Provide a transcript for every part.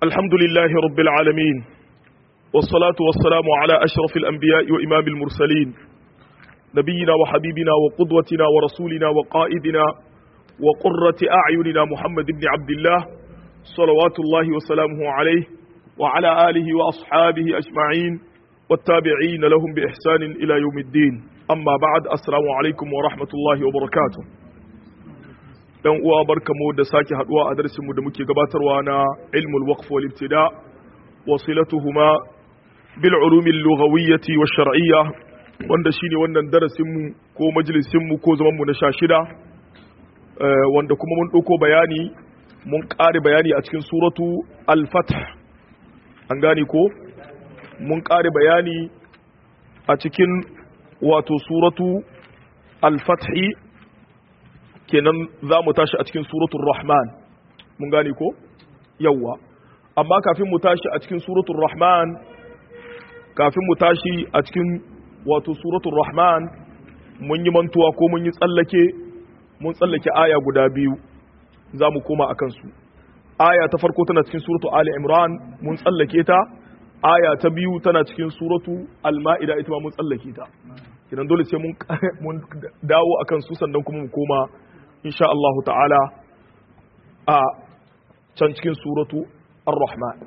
الحمد لله رب العالمين والصلاة والسلام على أشرف الأنبياء وإمام المرسلين نبينا وحبيبنا وقدوتنا ورسولنا وقائدنا وقرة أعيننا محمد بن عبد الله صلوات الله وسلامه عليه وعلى آله وأصحابه أجمعين والتابعين لهم بإحسان إلى يوم الدين أما بعد السلام عليكم ورحمة الله وبركاته dan uwa barkamu da sake haduwa a darasinmu da muke gabatarwa na ilmul waqf wal ibtida wasilatuhuma bil ulum al lughawiyyah wa shar'iyyah wanda shine wannan darasin mu ko majalisin mu ko zaman mu na 16 wanda kuma mun dauko bayani mun kare bayani a cikin suratu al fath an gane ko mun kare bayani a cikin wato suratu al fath kenan za mu tashi a cikin suratul rahman mun gane ko yawwa amma kafin mu tashi a cikin suratul rahman kafin mu tashi a cikin wato suratul rahman mun yi mantuwa ko mun yi tsallake mun tsallake aya guda biyu za mu koma akan su aya ta farko tana cikin suratul ali imran mun tsallake ta aya ta biyu tana cikin suratu al-ma'ida ita ma mun tsallake ta kidan dole sai mun dawo akan su sannan kuma mu koma insha Allah ta'ala a can cikin suratu ar-rahman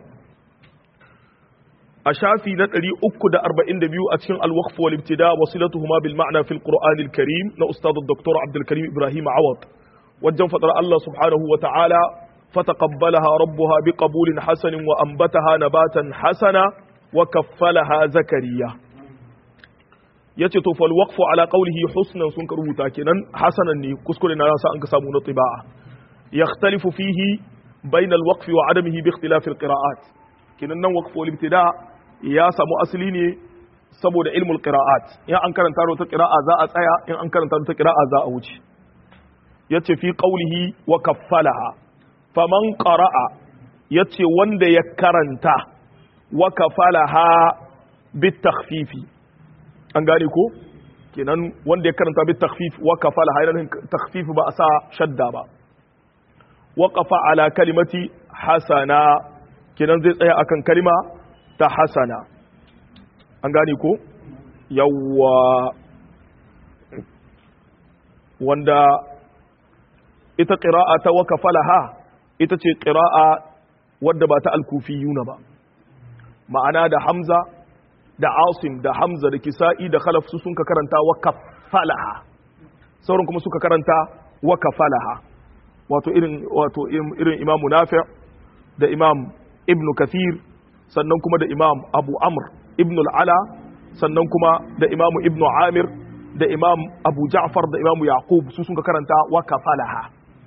a shafi na 342 a cikin al-waqf wal ibtida wasilatuhuma bil ma'na fil qur'an al-karim na ustad dr abdul karim ibrahim awad wajen fadar Allah subhanahu wa ta'ala fataqabbalaha rabbuha biqabulin hasanin wa anbataha nabatan hasana wa kaffalaha zakariya yace to fal waqfu ala qawlihi husnan sun rubuta kenan hasanan ne kuskure na sa an ka samu na tiba'a yakhtalifu fihi bayna al waqfi wa adamihi bi ikhtilaf al qira'at kenan nan waqfu al ibtida ya samu asali ne saboda ilmul qira'at in an karanta wata qira'a za a tsaya in an karanta wata qira'a za a wuce yace fi qawlihi wa kaffalaha faman qara'a yace wanda ya karanta wa kafalaha bit takhfifi an gane ko kenan wanda ya karanta bi takhfif wa kafala hayran takhfif ba a sa shadda ba waqafa ala kalimati hasana kenan zai tsaya akan kalima ta hasana an gane ko yawwa wanda ita qira'a ta wa kafalaha ita ce qira'a wadda ba ta al-kufiyuna ba ma'ana da hamza da asim da hamza da kisa'i da khalaf su sun ka karanta wa kafalaha sauran kuma suka karanta wa kafalaha wato irin wato irin imamu nafi' da imam ibnu kathir sannan kuma da imam abu amr ibnu al'ala sannan kuma da imamu ibnu amir da imam abu ja'far da imamu yaqub su sun ka karanta wa kafalaha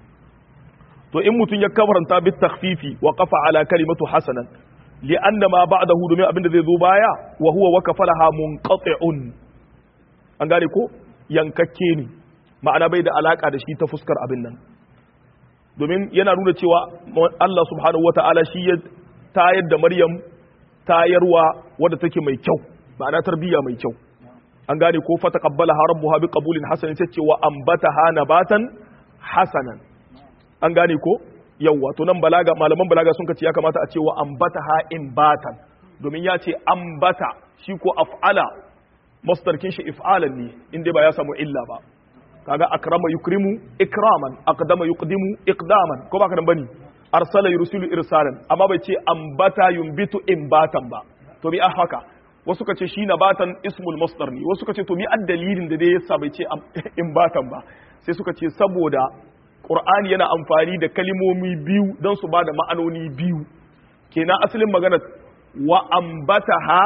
to in mutum ya karanta bit takhfifi wa qafa ala kalimatu hasanan li'anna ma ba'dahu domin abinda zai zo baya wa huwa wakafalaha munqati'un an gane ko yankakke ne ma'ana bai da alaka da shi ta fuskar abin nan domin yana nuna cewa Allah subhanahu wata'ala shi ya tayar da Maryam tayarwa wadda take mai kyau ma'ana tarbiyya mai kyau an gane ko fa taqabbalaha rabbuha biqabulin hasanin sai ce wa ambataha nabatan hasanan an gane ko yawwa to nan balaga malaman balaga sun ce ya kamata a ce wa ambata ha in batan domin ya ce ambata shi ko af'ala masdarkin shi if'alan ne inda ba ya samu illa ba kaga akrama yukrimu ikraman aqdama yuqdimu iqdaman ko ba ka nan bane arsala yursilu irsalan amma bai ce ambata yumbitu imbatan ba to bi haka wasu ka ce shi nabatan ismul masdar ne wasu ka ce to mi addalilin da dai yasa bai ce imbatan ba sai suka ce saboda Qur'ani yana amfani da kalimomi biyu don su ba da ma'anoni biyu kenan asalin magana wa ambataha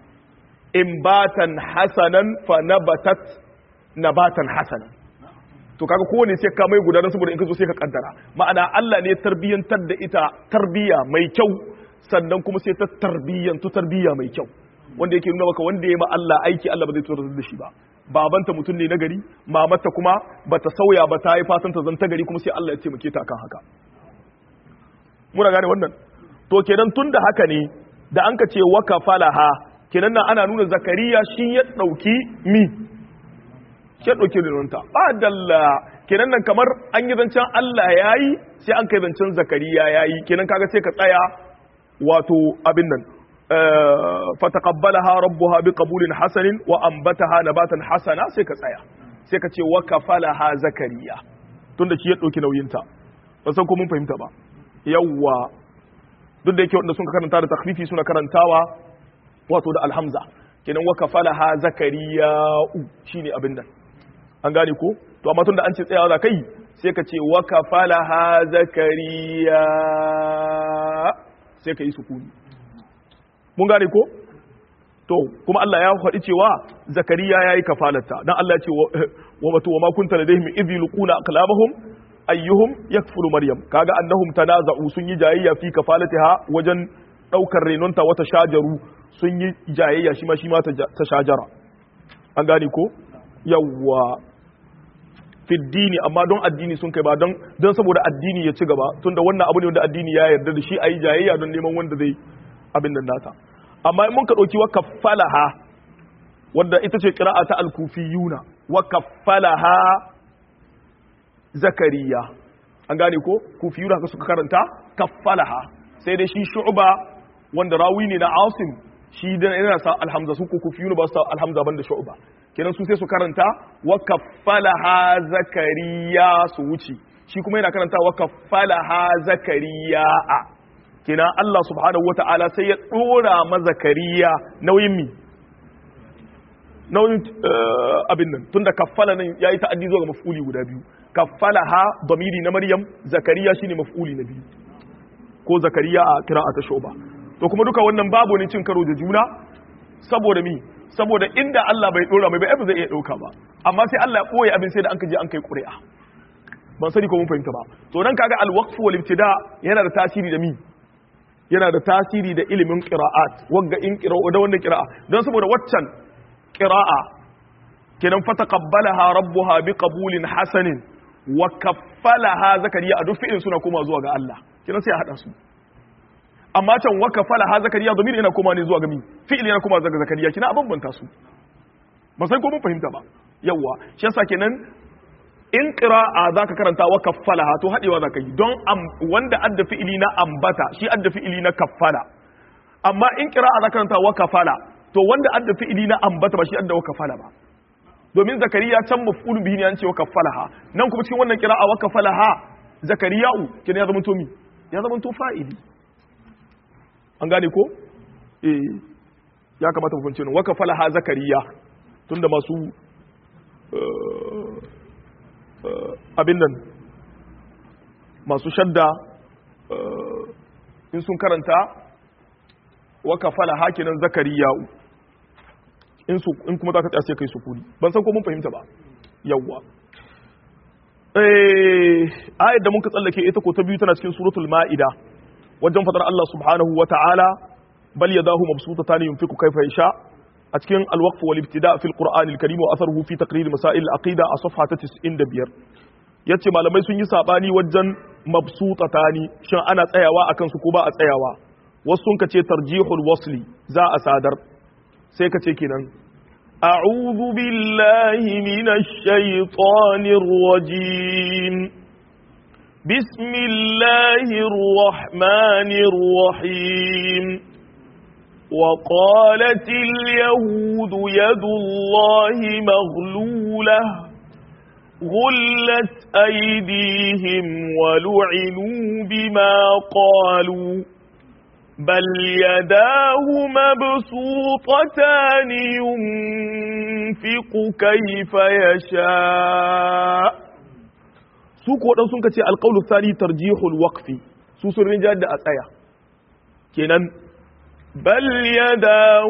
imbatan hasanan fa nabatat nabatan hasanan to kaga kowane sai ka mai guda don saboda in ka zo sai ka kaddara ma'ana Allah ne tarbiyyantar da ita tarbiya mai kyau sannan kuma sai ta tarbiyyantu tarbiya mai kyau wanda yake nuna maka wanda ya ma Allah aiki Allah ba zai tsoratar da shi ba babanta mutum ne na gari mamata kuma bata sauya ba ta yi fatan ta zanta gari kuma sai Allah ya taimake ta akan haka muna gane wannan to kenan tun da haka ne da an ka ce wa kafalaha kenan nan ana nuna zakariya shi ya dauki mi shi ya dauki rinunta ba dalla kenan nan kamar an yi zancen Allah yayi sai an kai zancen zakariya yayi kenan kaga sai ka tsaya wato abin nan fataqabbalaha rabbuha biqabulin hasanin wa anbataha nabatan hasana sai ka tsaya sai ka ce wa kafalaha zakariya tunda shi ya dauki nauyin ta ban san ko mun fahimta ba yawwa duk da yake wanda sun karanta da takhfifi suna karantawa wato da alhamza kenan wa kafalaha zakariya shine abin nan an gane ko to amma tunda an ce tsayawa za kai sai ka ce wa kafalaha zakariya sai ka yi sukuni mun gane ko to kuma Allah ya faɗi cewa zakariya yayi kafalarta dan Allah ya ce wa matu wa ma kunta ladaihim idh yulquna aqlamahum ayyuhum yakfulu maryam kaga annahum tanaza'u sun yi jayayya fi kafalatiha wajen daukar renonta wata shajaru sun yi jayayya shi ma shi ma ta shajara an gane ko yawwa fiddini amma don addini sun kai ba don don saboda addini ya ci gaba tunda wannan abu ne wanda addini ya yarda da shi ayi jayayya don neman wanda zai abin nan nata amma in mun ka dauki wa kaffalaha wanda ita ce qira'a ta al-kufiyuna wa kaffalaha zakariya an gane ko kufiyuna haka suka karanta kaffalaha sai dai shi shu'ba wanda rawi ne na asim shi da yana sa alhamza su ko kufiyuna ba su sa alhamza banda shu'ba kenan su sai su karanta wa kaffalaha zakariya su wuce shi kuma yana karanta wa kaffalaha zakariya a kenan Allah subhanahu wata'ala sai ya dora ma zakariya nauyin mi nauyin abin nan tunda kaffala nan yayi ta'addi zuwa ga maf'uli guda biyu kaffalaha damiri na maryam zakariya shine maf'uli na biyu ko zakariya a qira'ata shuba to kuma duka wannan babu ne cin karo da juna saboda mi saboda inda Allah bai dora mai ba zai iya dauka ba amma sai Allah ya boye abin sai da an kaje an kai ƙuri'a ban sani ko mun fahimta ba to dan kaga al-waqf wal ibtida yana da tasiri da mi yana da tasiri da ilimin qira'at wagga in qira'a da wannan qira'a dan saboda waccan qira'a kenan fataqabbalaha rabbuha biqabulin hasanin wa kaffalaha zakariya a duk fi'in suna koma zuwa ga Allah kenan sai a hada su amma can wa kaffalaha zakariya domin yana koma ne zuwa ga mi fi'il yana koma zuwa ga zakariya kina bambanta su ba sai ko mun fahimta ba yawa shi yasa kenan in qira'a zaka karanta wa kaffalaha to hadewa zaka yi don wanda adda fi'ili na ambata shi adda fi'ili na kaffala amma in qira'a zaka karanta wa kafala to wanda adda fi'ili na ambata ba shi adda wa kafala ba domin zakariya can maf'ulun bihi ne an ce wa kaffalaha nan kuma cikin wannan qira'a wa kafalaha zakariya'u kenan ya zama to mi ya zama to fa'ili an gane ko eh ya kamata mu fahimci wannan wa kafalaha zakariya tunda masu abin nan masu shadda in sun karanta wa kafala hakinan zakariya'u in su in kuma zaka tsaya kai sukuni ban san ko mun fahimta ba yawwa eh ayat da muka tsallake ita ko ta biyu tana cikin suratul maida wajen fadar Allah subhanahu wa ta'ala bal yadahu mabsutatan yunfiqu kayfa yasha a cikin alwaqf wal ibtida fi alquran alkarim wa atharuhu fi taqrir masail alaqida a safha ta 95 yace malamai sun yi sabani wajen mabsutatani shin ana tsayawa akan su ko ba a tsayawa wasu sun kace tarjihul wasli za a sadar sai kace kenan a'udhu billahi minash shaitanir rajim bismillahir rahmanir rahim وقالت اليهود يد الله مغلولة غلت أيديهم ولعنوا بما قالوا بل يداه مبسوطتان ينفق كيف يشاء سوق ودن sun kace alqawlu thani tarjihul waqfi su sun rinja da a tsaya kenan بل يداه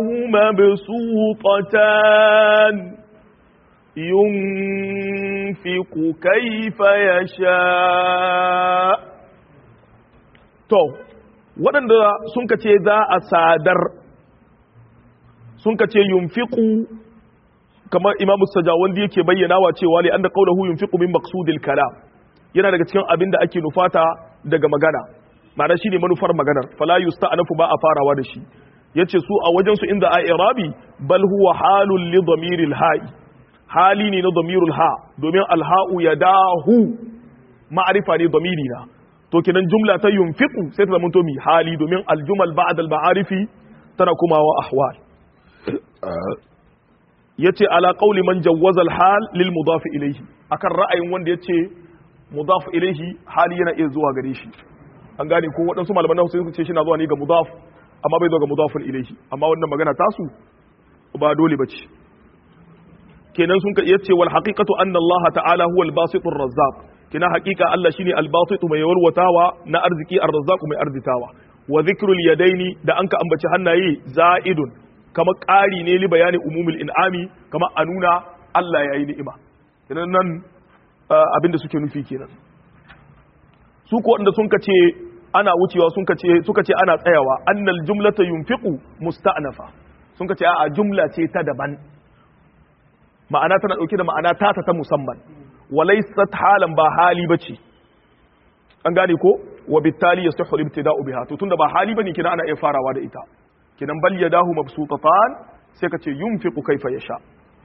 مبسوطتان ينفق كيف يشاء to waɗanda sun ka ce za a sadar sun ka ce yunfiqu kamar imamu sajawandi yake bayyana wa cewa li anna qawluhu yunfiqu min maqsudil kalam yana daga cikin abin da ake nufata daga magana ma'ana shine manufar maganar fala yusta'nafu ba a farawa da shi yace su a wajen su inda a irabi bal huwa halul li dhamiril ha'i hali ne na dhamirul ha domin alha'u yadahu ma'arifa ne dhamiri na to kinan jumla ta yunfiqu sai ta zama to mi hali domin aljumal ba'd al-ma'arifi tana kumawa ahwal yace ala qawli man jawwaza al-hal lil mudaf ilayhi akan ra'ayin wanda yace mudaf ilayhi hali yana iya zuwa gare shi an gane ko waɗansu malaman nahu sun ce shi na zuwa ne ga mudaf amma bai zo ga mudafun ilayhi amma wannan magana tasu ba dole bace kenan sun yace wal haqiqatu anna Allah ta'ala huwa al-basitur razzaq kina haqiqa Allah shine al-basitu mai yawalwatawa na arziki ar-razzaq mai arzitawa wa dhikrul yadaini da anka ambaci hannaye za'idun kama ƙari ne li bayani umumul in'ami kama a nuna Allah ya yi ni'ima kenan nan abinda suke nufi kenan su ko wanda sun ce ana wucewa sun ce suka ce ana tsayawa annal jumlata yunfiqu musta'nafa sun ce a jumla ce ta daban ma'ana tana dauke da ma'ana tata ta musamman walaysat halan ba hali bace an gane ko wa bittali yasihhu al-ibtida'u biha to tunda ba hali bane kina ana iya farawa da ita kinan bal yadahu mabsutatan sai ka ce yunfiqu kaifa yasha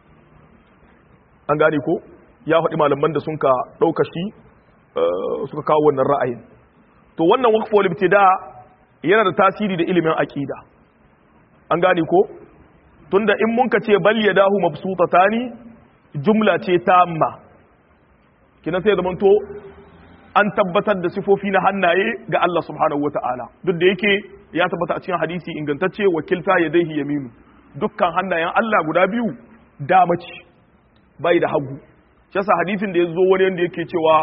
an gane ko ya faɗi malaman da sun ka ɗauka shi suka kawo wannan ra'ayin to wannan waqfu wal ibtida yana da tasiri da ilimin aqida an gane ko tunda in mun ka ce bal yadahu mabsutatani jumla ce tamma kina sai zaman to an tabbatar da sifofi na hannaye ga Allah subhanahu wata'ala duk da yake ya tabbata a cikin hadisi ingantacce wakilta ya daihi yaminu dukkan hannayen Allah guda biyu dama ce bai da hagu shi yasa hadisin da ya zo wani yanda yake cewa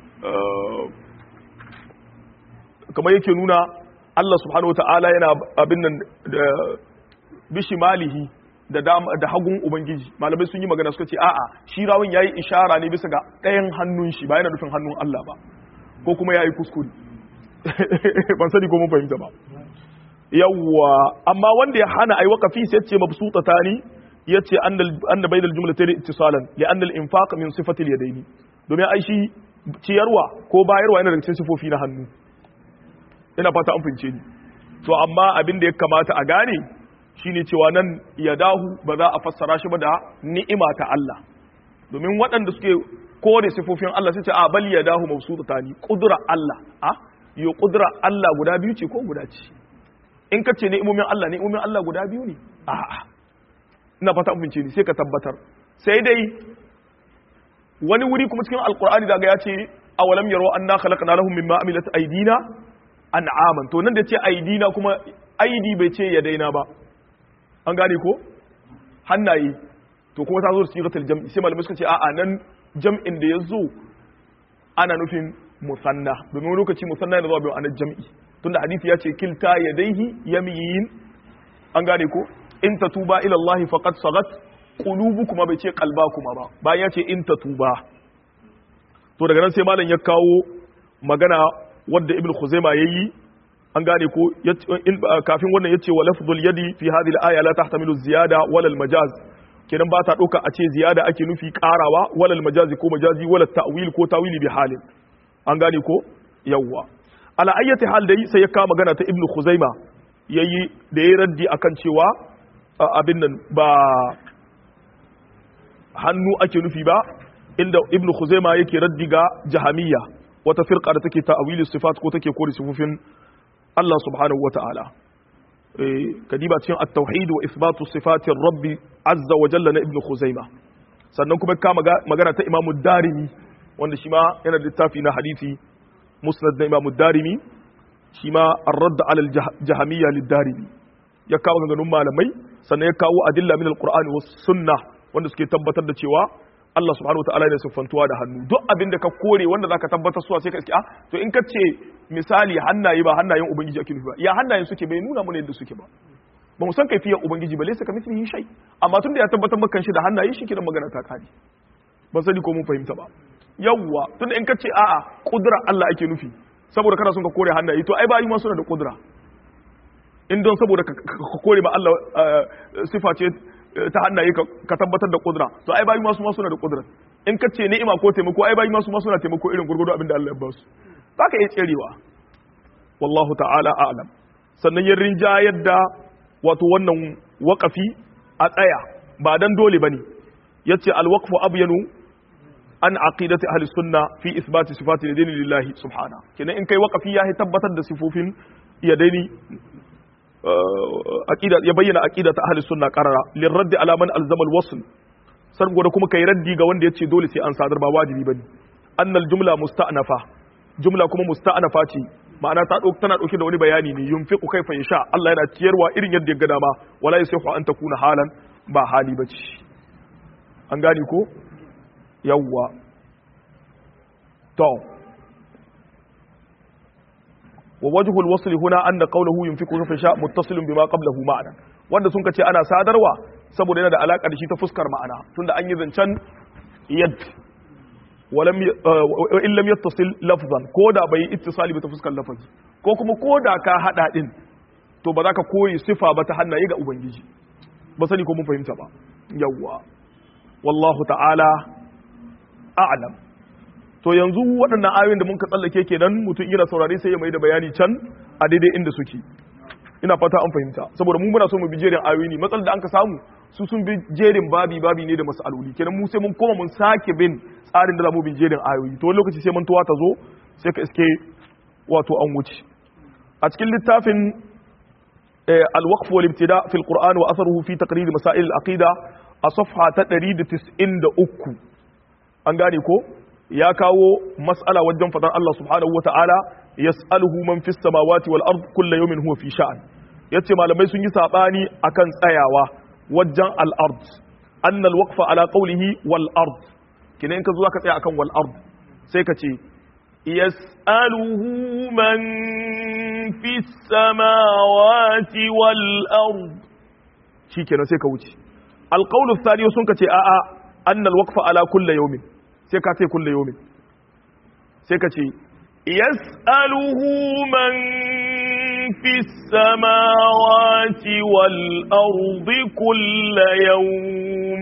kamar yake nuna Allah subhanahu wata'ala yana abin nan da bishimalihi da da hagun ubangiji malamai sun yi magana suka ce a'a shi rawun yayi ishara ne bisa ga ɗayan hannun shi ba yana nufin hannun Allah ba ko kuma yayi kuskure ban sani ko mun fahimta ba yawwa amma wanda ya hana ai waqafi sai ce mabsutatani yace annal anna baydal jumlatayn ittisalan li anna al-infaq min sifati al-yadayn domin ai shi ciyarwa ko bayarwa yana daga cikin sifofi na hannu ina fata an fince ni to amma abin da ya kamata a gane shine cewa nan yadahu ba za a fassara shi ba da ni'ima ta Allah domin waɗanda suke kore sifofin Allah sai ce a bal yadahu mabsutatani qudra Allah a yo qudra Allah guda biyu ce ko guda ce in ka ce ni'imomin Allah ni'imomin Allah guda biyu ne a'a ina fata amince ni sai ka tabbatar sai dai wani wuri kuma cikin alqur'ani daga ya ce awalam yaro anna khalaqna lahum mimma amilat aydina an'aman to nan da ce aydina kuma aidi bai ce ya daina ba an gane ko hannaye to kuma ta zo da sigatul jam'i sai malamai suka ce a'a nan jam'in da ya zo ana nufin musanna domin wani lokaci musanna yana zuwa bai ana jam'i tunda hadisi ya ce kilta yadaihi yamiyin an gane ko in tatuba ila Allah faqad sagat qulubukuma bai ce qalbakuma ba bayan ya ce in tatuba to daga nan sai malam ya kawo magana wadda ibn khuzaima yayi an gane ko kafin wannan yace wa lafdhul yadi fi hadhihi al-aya la tahtamilu ziyada wala al-majaz kenan ba ta dauka a ce ziyada ake nufi karawa wala al-majazi ko majazi wala ta'wil ko tawili bi halin an gane ko yawwa ala ayyati hal dai sai ya kawo magana ta ibnu khuzaima yayi da yayi raddi akan cewa abin nan ba hannu ake nufi ba inda ibnu khuzaima yake raddi ga jahamiyya wata firqa da take ta'wili sifat ko take kore sifofin Allah subhanahu wata'ala eh kadiba cikin at-tauhid wa ithbatu sifati rabbi azza wa jalla na ibnu khuzaima sannan kuma ka magana ta imamu darimi wanda shi ma yana da littafi na hadisi musnad na imamu darimi shi ma ar-radd ala al-jahamiyya lid-darimi ya kawo ganganun malamai sannan ya kawo adilla min al-qur'ani was sunnah wanda suke tabbatar da cewa Allah subhanahu wa ta'ala ne siffantuwa da hannu duk abin da ka kore wanda zaka tabbatar suwa sai ka iske ah to in ka ce misali hannaye ba hannayen ubangiji ake nufi ba ya hannayen suke bai nuna mana yadda suke ba ba mu san kaifiyar ubangiji ba laysa kamithlihi shay amma tunda ya tabbatar maka shi da hannaye shi kiran magana ta kare ban sani ko mun fahimta ba yawwa tunda in ka ce a'a kudura Allah ake nufi saboda kana son ka kore hannaye to ai bayi ma suna da kudura in don saboda ka kore ma Allah sifa ce ta hannaye ka tabbatar da kudura to ai bayi masu ma suna da kudura in ka ce ni'ima ko taimako ai bayi masu ma suna taimako irin gurgudu abin da Allah ya ba su za ka iya tserewa wallahu ta'ala a'lam sannan yin rinja yadda wato wannan waƙafi a tsaya ba dan dole bane yace alwaqfu abyanu an aqidati ahli sunna fi isbati sifati yadaini lillahi subhana kenan in kai waqafi ya tabbatar da sifofin yadaini aqida ya bayyana aqidata ahli sunna qarara lirradd ala man alzama alwasl sargo da kuma kai raddi ga wanda yace dole sai an sadar ba wajibi bane annal jumla musta'nafa jumla kuma musta'nafa ce ma'ana ta dauka tana dauke da wani bayani ne yunfiqu kaifa yasha Allah yana ciyarwa irin yadda ya ga dama wala yasihu an takuna halan ba hali bace an gane ko yawwa to wa wajhu alwasl huna anna qawluhu yunfiqu kayfa yasha muttasilun bima qablahu ma'ana wanda sun kace ana sadarwa saboda yana da alaka da shi ta fuskar ma'ana tunda an yi zancen yad walam in lam yattasil lafzan ko da bai ittisali ba ta fuskar lafazi ko kuma ko da ka hada din to ba za ka koyi sifa ba ta hannaye ga ubangiji ba sani ko mun fahimta ba yawwa wallahu ta'ala a'lam to yanzu waɗannan ayoyin da muka tsallake kenan mutum yana saurare sai ya mai da bayani can a daidai inda suke ina fata an fahimta saboda mu muna so mu bi jerin ayoyi ne matsalar da an ka samu su sun bi jerin babi babi ne da masaloli kenan mu sai mun koma mun sake bin tsarin da za mu bi jerin ayoyi to wani lokaci sai mun tuwa ta zo sai ka iske wato an wuce a cikin littafin al-waqf wal ibtida fi al-qur'an wa atharuhu fi taqrir masail al-aqida a safha ta 193 an gane ko ya kawo mas'ala wajen fadar Allah subhanahu wa ta'ala yas'aluhu man fis samawati wal ard kullu yawmin huwa fi sha'an yace malamai sun yi sabani akan tsayawa wajen al ard anna al waqfa ala qawlihi wal ard kina in ka zo ka tsaya akan wal ard sai ka ce yas'aluhu man fis samawati wal ard shikenan sai ka wuce al qawlu thani sun ka ce a'a anna al waqfa ala kulli yawmin sai ka ce kulli yawmin sai ka ce يسأله من في السماوات والأرض كل يوم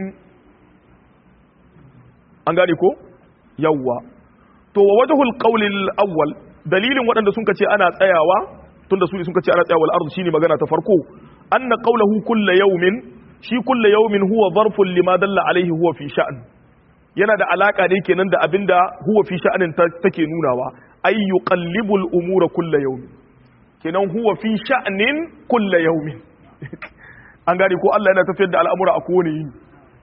an gane ko yawwa to wa wajhul qawl al-awwal dalilin waɗanda sun ce ana tsayawa tunda su sun ce ana tsayawa al-ard shine magana ta farko anna qawluhu kullu yawmin shi kullu yawmin huwa zarfun lima dalla alayhi huwa fi sha'n yana da alaka ne kenan da abinda huwa fi sha'anin take nunawa ay yuqallibu al-umura kulla yawmin kenan huwa fi sha'nin kulla yawmin an gane ko Allah yana tafiyar da al'amura a kowane yini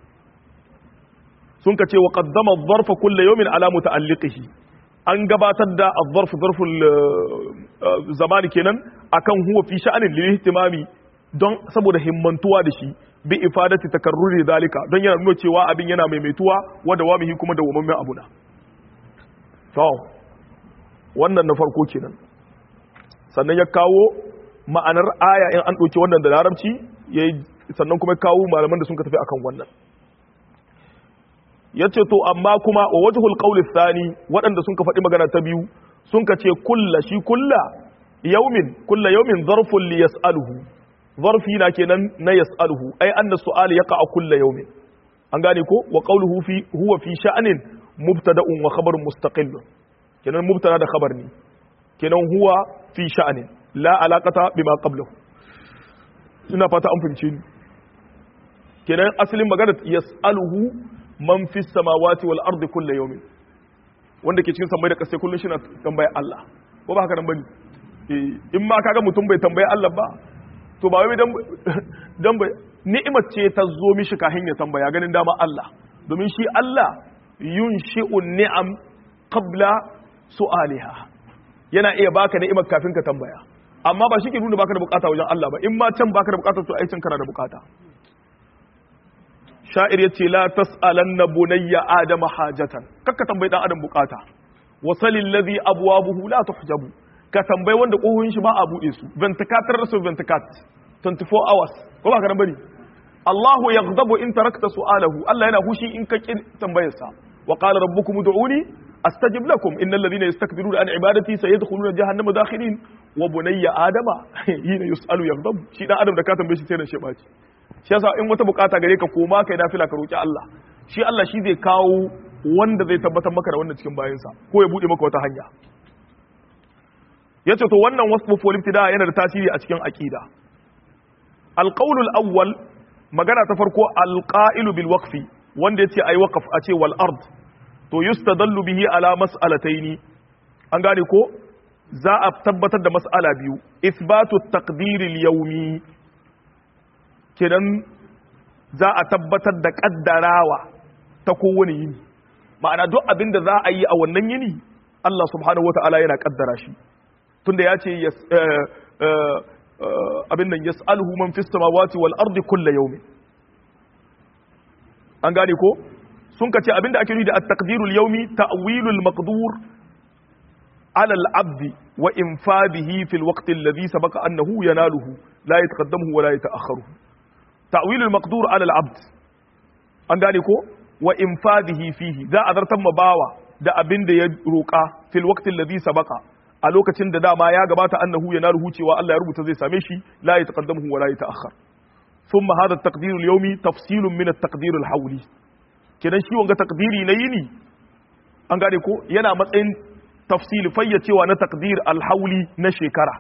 sun ka ce wa qaddama adh-dharfa kulla yawmin ala muta'alliqihi an gabatar da adh-dharf dharful zamani kenan akan huwa fi sha'nin lil ihtimami don saboda himmantuwa da shi bi ifadati takarruri zalika don yana nuna cewa abin yana maimaituwa wa dawamihi kuma da wamammen abuna to wannan na farko kenan sannan ya kawo ma'anar aya in an ɗauki wannan da larabci sannan kuma ya kawo malaman da sun ka tafi akan wannan ya ce to amma kuma wa wajhul qawli thani waɗanda sun ka faɗi magana ta biyu sun ka ce kulla shi kulla yaumin kulla yaumin zarfun li yas'aluhu zarfi na kenan na yas'aluhu ai anna su'al yaqa kulla yaumin an gane ko wa qawluhu fi huwa fi sha'anin mubtada'un wa khabarun mustaqillun kenan mubtada da khabar ne kenan huwa fi sha'anin la alaqata bima qablahu ina fata an fahimce ni kenan asalin magana yas'aluhu man fi samawati wal ardi kullu yawmin wanda ke cikin samai da kasai kullun shi na tambaya Allah ko ba haka nan bane eh in ma kaga mutum bai tambaya Allah ba to ba wai dan dan bai ni'imar ce ta zo mishi kahin ya tambaya ganin dama Allah domin shi Allah yunshi'un ni'am qabla su'aliha yana iya baka ni'imar kafin ka tambaya amma ba shi ke nuna baka da bukata wajen Allah ba in ma can baka da bukata to ai can kana da bukata sha'ir yace la tas'alanna bunayya adama hajatan kakka tambayi dan adam bukata wasalil ladhi abwabuhu la tuhjabu ka tambayi wanda kohun shi ba a bude su ventilator su ventilat 24 hours ko ba ka nan bane Allahu yaghdabu in tarakta su'alahu Allah yana hushi in ka kin tambayarsa wa qala rabbukum ud'uni astajib lakum innal ladhina yastakbiruna an ibadati sayadkhuluna jahannama dakhirin wa bunayya adama hina yus'alu yaghdabu shi dan adam da ka tambaye shi sai da shi baci shi yasa in wata bukata gare ka koma kai nafila ka roki Allah shi Allah shi zai kawo wanda zai tabbatar maka da wannan cikin bayansa ko ya bude maka wata hanya yace to wannan wasfu fil ibtida yana da tasiri a cikin aqida alqawlul awwal magana ta farko alqa'ilu bil waqfi wanda yace ai waqf a ce wal ard to yustadallu bihi ala mas'alataini an gane ko za a tabbatar da mas'ala biyu isbatu taqdiril yawmi kenan za a tabbatar da kaddarawa ta kowane yini ma'ana duk abin da za a yi a wannan yini Allah subhanahu wata'ala yana kaddara shi tunda ya ce abin nan yas'aluhu man fis samawati wal ardi kullu yawmin an gane ko sun ka ce abinda ake nufi da at-taqdirul yawmi ta'wilul maqdur ala al-abd wa infadihi fi al-waqt alladhi sabaqa annahu yanaluhu la yataqaddamuhu wa la yata'akhkharuhu ta'wilul maqdur ala al-abd an gane ko wa infadihi fihi za a zartar ma bawa da abinda ya roka fil waqt alladhi sabaqa a lokacin da dama ya gabata annahu yanaluhu cewa Allah ya rubuta zai same shi la yataqaddamuhu wa la yata'akhkhar ثم هذا التقدير اليومي تفصيل من التقدير الحولي kenan shi wanga takdiri na yini an gane ko yana matsayin tafsili fayyacewa na takdir alhauli na shekara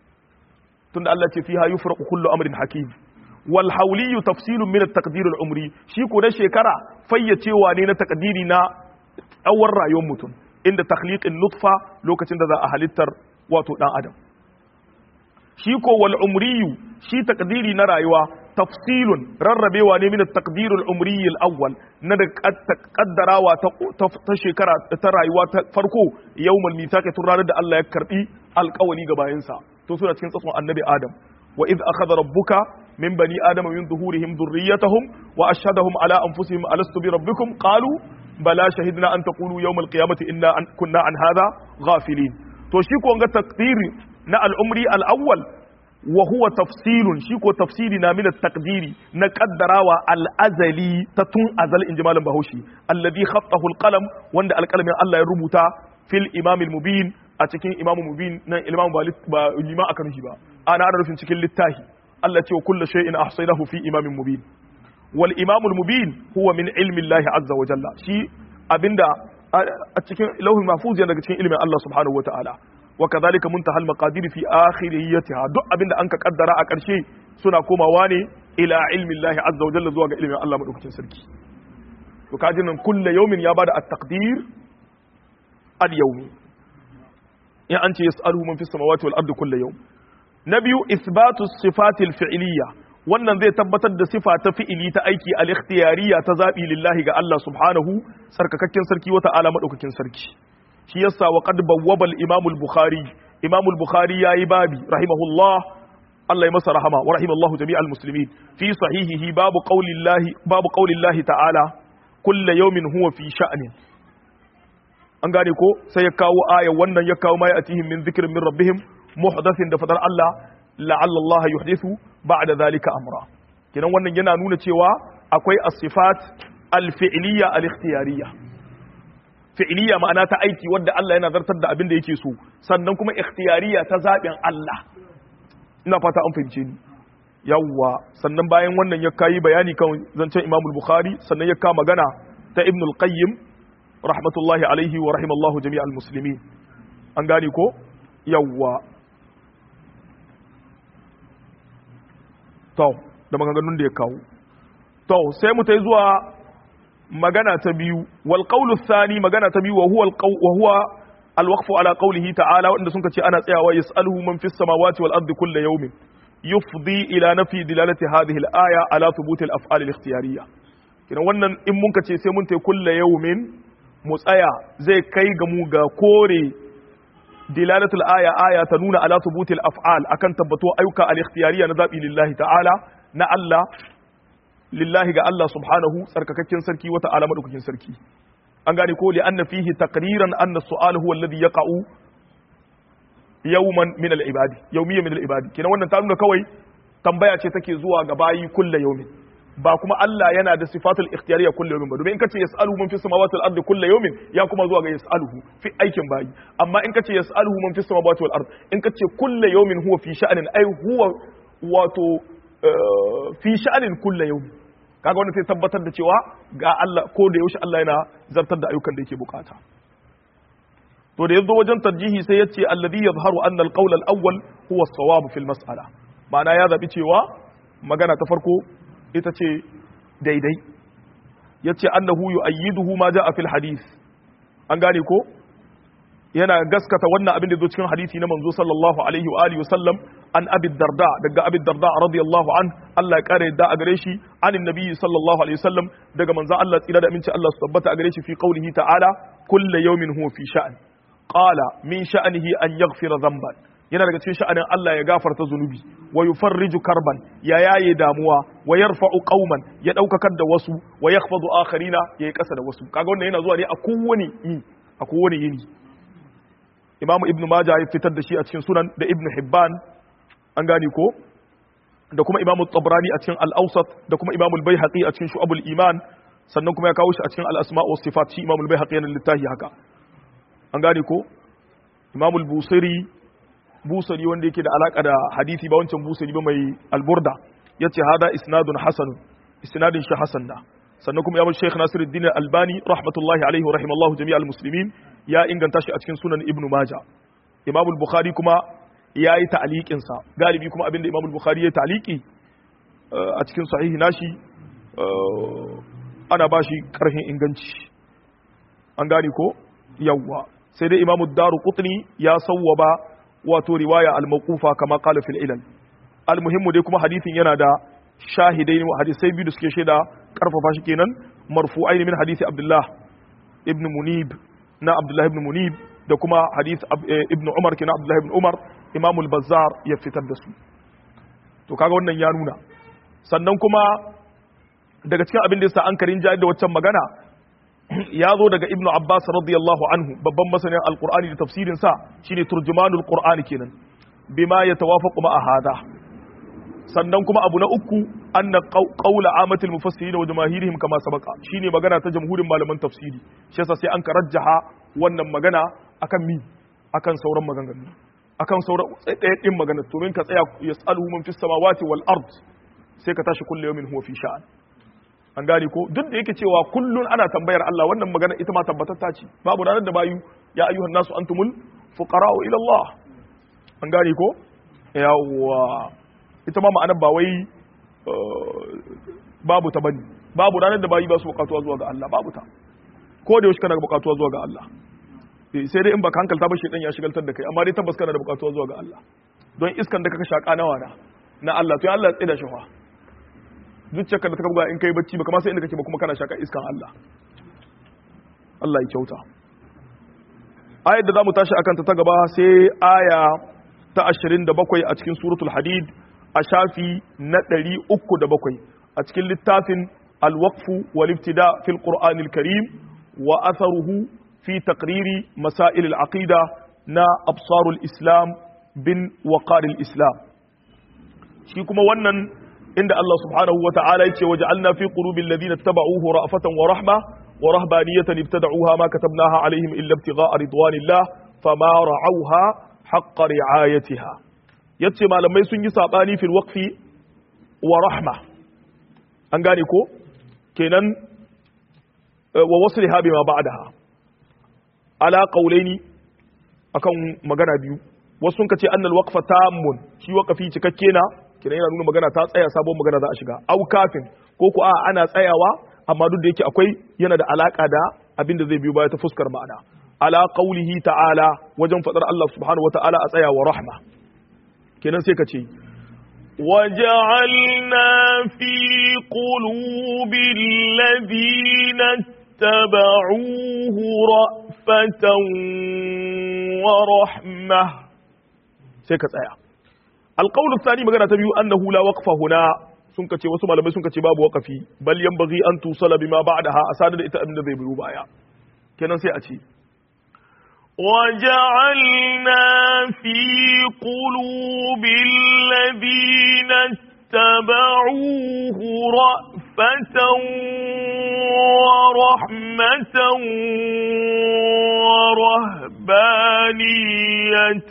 tunda Allah ce fiha yufraqu kullu amrin hakim wal hawli tafsilun min at-taqdir al-umri shi ko na shekara fayyacewa ne na takdiri na tsawon rayuwar mutum inda takhliqin nutfa lokacin da za a halittar wato dan adam shi ko wal umriyu shi takdiri na rayuwa tafsilun rarrabewa ne min at-taqdir al-umri al-awwal na da kaddarawa ta shekara ta rayuwa ta farko yawmal mithaqi tun ranar da Allah ya karbi alƙawali ga bayansa to suna cikin tsatson annabi Adam wa idh akhadha rabbuka min bani adama min zuhurihim dhurriyyatahum wa ashhadahum ala anfusihim alastu bi rabbikum qalu bala shahidna an taqulu yawm al-qiyamati inna kunna an hadha ghafilin to shi ko ga taqdiri na al-umri al-awwal wa huwa tafsilun shi ko tafsiri na min taqdiri na kaddarawa al-azali ta tun azal inji malam bahaushe alladhi khattahu al-qalam wanda alqalamin Allah ya rubuta fil imam al-mubin a cikin imam mubin nan imam ba lima aka nufi ba ana ana rufin cikin littahi Allah ce wa kullu shay'in ahsaynahu fi imamin mubin wal imam al-mubin huwa min ilmi Allah azza wa jalla shi abinda a cikin lauhin mahfuz yana daga cikin ilmin Allah subhanahu wa ta'ala وكذلك منتهى المقادير في آخريتها duk abinda an ka kaddara a ƙarshe suna komawa ne ila ilmi Allah azza wa jalla zuwa ga ilmin Allah madaukakin sarki to kaji nan kullu yawmin ya bada at-taqdir al-yawmi in an ce yas'aluhu man fis samawati wal ardi kullu yawm na biyu isbatu sifati al-fi'liyya wannan zai tabbatar da sifa ta fi'ili ta aiki al-ikhtiyariyya ta zabi lillahi ga Allah subhanahu sarkakakken sarki wata ala madaukakin sarki shi yasa wa qad bawwaba al-imam al-bukhari imam al-bukhari yayi babi rahimahullah Allah ya masa rahama wa rahimallahu jami'al muslimin fi sahihihi babu qaulillahi babu qaulillahi ta'ala kullu yawmin huwa fi sha'nin an gane ko sai ya kawo aya wannan ya kawo mai atihim min dhikrin min rabbihim muhdathin da fadar Allah la'alla Allah yuhdithu ba'da dhalika amra kinan wannan yana nuna cewa akwai as-sifat al-fi'liyya al-ikhtiyariyya fi'iliya ma'ana ta aiki wadda Allah yana zartar da abin da yake so sannan kuma ikhtiyariya ta zaɓin Allah ina fata an fahimce ni yawwa sannan bayan wannan ya kayi bayani kan zancen Imam Bukhari sannan ya ka magana ta Ibn al-Qayyim rahmatullahi alaihi wa rahimallahu jami'al muslimin an gane ko yawwa to da maganganun da ya kawo to sai mu tai zuwa magana ta biyu wal qawlu thani magana ta biyu wa huwa wa huwa al waqfu ala qawlihi ta'ala wanda sun ce ana tsayawa yas'aluhu man fis samawati wal ardi kullu yawmin yufdi ila nafi dilalati hadhihi al aya ala thubut al af'al al ikhtiyariyya kina wannan in mun ce sai mun tai kullu yawmin mu tsaya zai kai ga mu ga kore dilalatul aya aya ta nuna ala thubut al af'al akan tabbato ayyuka al ikhtiyariyya na zabi lillahi ta'ala na Allah lillahi ga Allah subhanahu tsarkakakken sarki wata ala madaukakin sarki an gane ko li anna fihi taqriran anna su'al huwa alladhi yaqa'u yawman min al-ibadi yawmiyyan min al-ibadi kenan wannan ta nuna kawai tambaya ce take zuwa ga bayi kullu yawmin ba kuma Allah yana da sifatul ikhtiyariyya kullu yawmin ba domin in kace yas'aluhu man fis samawati wal ardi kullu yawmin ya kuma zuwa ga yas'aluhu fi aikin bayi amma in kace yas'aluhu man fis samawati wal ardi in kace kullu yawmin huwa fi sha'anin ai huwa wato fi sha'anin kulla yau kaga wanda sai tabbatar da cewa ga Allah ko da yaushe Allah yana zartar da ayyukan da yake bukata to da yazo wajen tarjihi sai yace alladhi yadhharu anna al-qawl al-awwal huwa as-sawab fi al-mas'ala ma'ana ya zabi cewa magana ta farko ita ce daidai yace annahu yu'ayyiduhu ma ja'a fil hadith an gane ko yana gaskata wannan abin da zo cikin hadisi na manzo sallallahu alaihi wa alihi wasallam an abi darda daga abi darda radiyallahu an Allah ya kare da a gare shi anin nabiyyi sallallahu alaihi wasallam daga manzo Allah tsira da aminci Allah su tabbata a gare shi fi qaulihi ta'ala kullu yawmin huwa fi sha'an qala min sha'anihi an yaghfira dhanban yana daga cikin sha'anin Allah ya gafarta zunubi wa yufarriju karban ya yaye damuwa wa yarfa'u qauman ya daukakar da wasu wa yakhfadu akharina yayi kasa da wasu kaga wannan yana zuwa ne a kowane yi a kowane yini Imam Ibn Majah ya fitar da shi a cikin Sunan da Ibn Hibban an gane ko da kuma Imam Tabrani a cikin Al-Awsat da kuma Imam Al-Baihaqi a cikin Shu'abul Iman sannan kuma ya kawo shi a cikin Al-Asma' wa Sifat shi Imam Al-Baihaqi yana littafi haka an gane ko Imam Al-Busiri busari wanda yake da alaka da hadisi ba wancan busari ba mai alburda yace hada isnadun hasan isnadin shi hasan da sannan kuma ya bar Sheikh Nasiruddin Albani rahmatullahi alaihi wa rahimallahu jami'al muslimin ya inganta shi a cikin sunan Ibn Majah Imam al-Bukhari kuma ya yi ta'liqin sa galibi kuma abinda Imam al-Bukhari ya ta'liqi a cikin sahihi nashi ana ba shi karfin inganci an gane ko yawwa sai dai Imam ad-Daruqutni ya sawwaba wato riwaya al-mawqufa kama qala fil ilal al-muhimmu dai kuma hadithin yana da shahidai hadisai biyu da suke shaida karfafa shi kenan marfu'aini min hadisi Abdullah ibn Munib na Abdullah ibn Munib da kuma hadith ibn Umar kenan Abdullah ibn Umar Imam al-Bazzar ya fitar da su to kaga wannan ya nuna sannan kuma daga cikin abin da yasa an karin jari da waccan magana ya zo daga ibnu abbas radiyallahu anhu babban masanin alqur'ani da tafsirin sa shine turjumanul qur'ani kenan bima yatawafaqu ma hada sannan kuma abu na uku anna qawla amatil mufassirin wa jamaahirihim kama sabaka shine magana ta jamhurin malaman tafsiri shi yasa sai an karajjaha wannan magana akan mi akan sauran maganganu akan sauran tsaye magana to min ka tsaya yasaluhu man fis samawati wal ard sai ka tashi kullu yawmin huwa fi sha'an an gane ko duk da yake cewa kullun ana tambayar Allah wannan magana ita ma tabbatatta ce babu ranar da bayu ya ayyuhan nasu antumul fuqara'u ila Allah an gane ko yawa ita ma ma'anar ba wai babu ta bane babu ranar da bayi ba su bukatuwa zuwa ga Allah babu ta ko da yaushe kana bukatuwa zuwa ga Allah sai dai in baka hankalta ba shedan ya shigaltar da kai amma dai tabbas kana da bukatuwa zuwa ga Allah don iskan da kaka shaka nawa na na Allah to ya Allah ya tsida shi fa zuciyarka da ta buga in kai bacci baka ma sai inda kake ba kuma kana shaka iskan Allah Allah ya kyauta ayar da zamu tashi akan ta ta gaba sai aya ta 27 a cikin suratul hadid a shafi na 307 a cikin littafin al-waqf wal ibtida fil qur'an al-karim wa atharuhu fi taqriri masail al-aqida na absarul islam bin waqar al-islam shi kuma wannan inda Allah subhanahu wa ta'ala yace waja'alna fi qulubil ladina tabauhu ra'fatan wa rahma wa rahbaniyatan ibtada'uha ma katabnaha alaihim illa ibtigha'a ridwanillah fama ra'awha haqqa ri'ayatiha yace malamai sun yi sabani fil waqfi wa rahma an gane ko kenan wa wasliha bima ba'daha ala qawlaini akan magana biyu wasu sun kace annal waqfa tammun shi waqfi cikakke na kina yana nuna magana ta tsaya sabon magana za a shiga au kafin ko ku a ana tsayawa amma duk da yake akwai yana da alaka da abin da zai biyo baya ta fuskar ma'ana ala qaulihi ta'ala wajen fadar Allah subhanahu wa ta'ala a tsaya wa rahma kenan sai ka ce وجعلنا في قلوب الذين اتبعوه رأفة ورحمة سيكت آية القول الثاني magana ta biyu annahu la waqfa huna sun kace wasu malamai sun kace babu waqafi bal yanbaghi an tusala bima ba'daha asada da ita abinda zai biyo baya kenan sai a ce وجعلنا في قلوب الذين اتبعوه رأفة ورحمة ورهبانية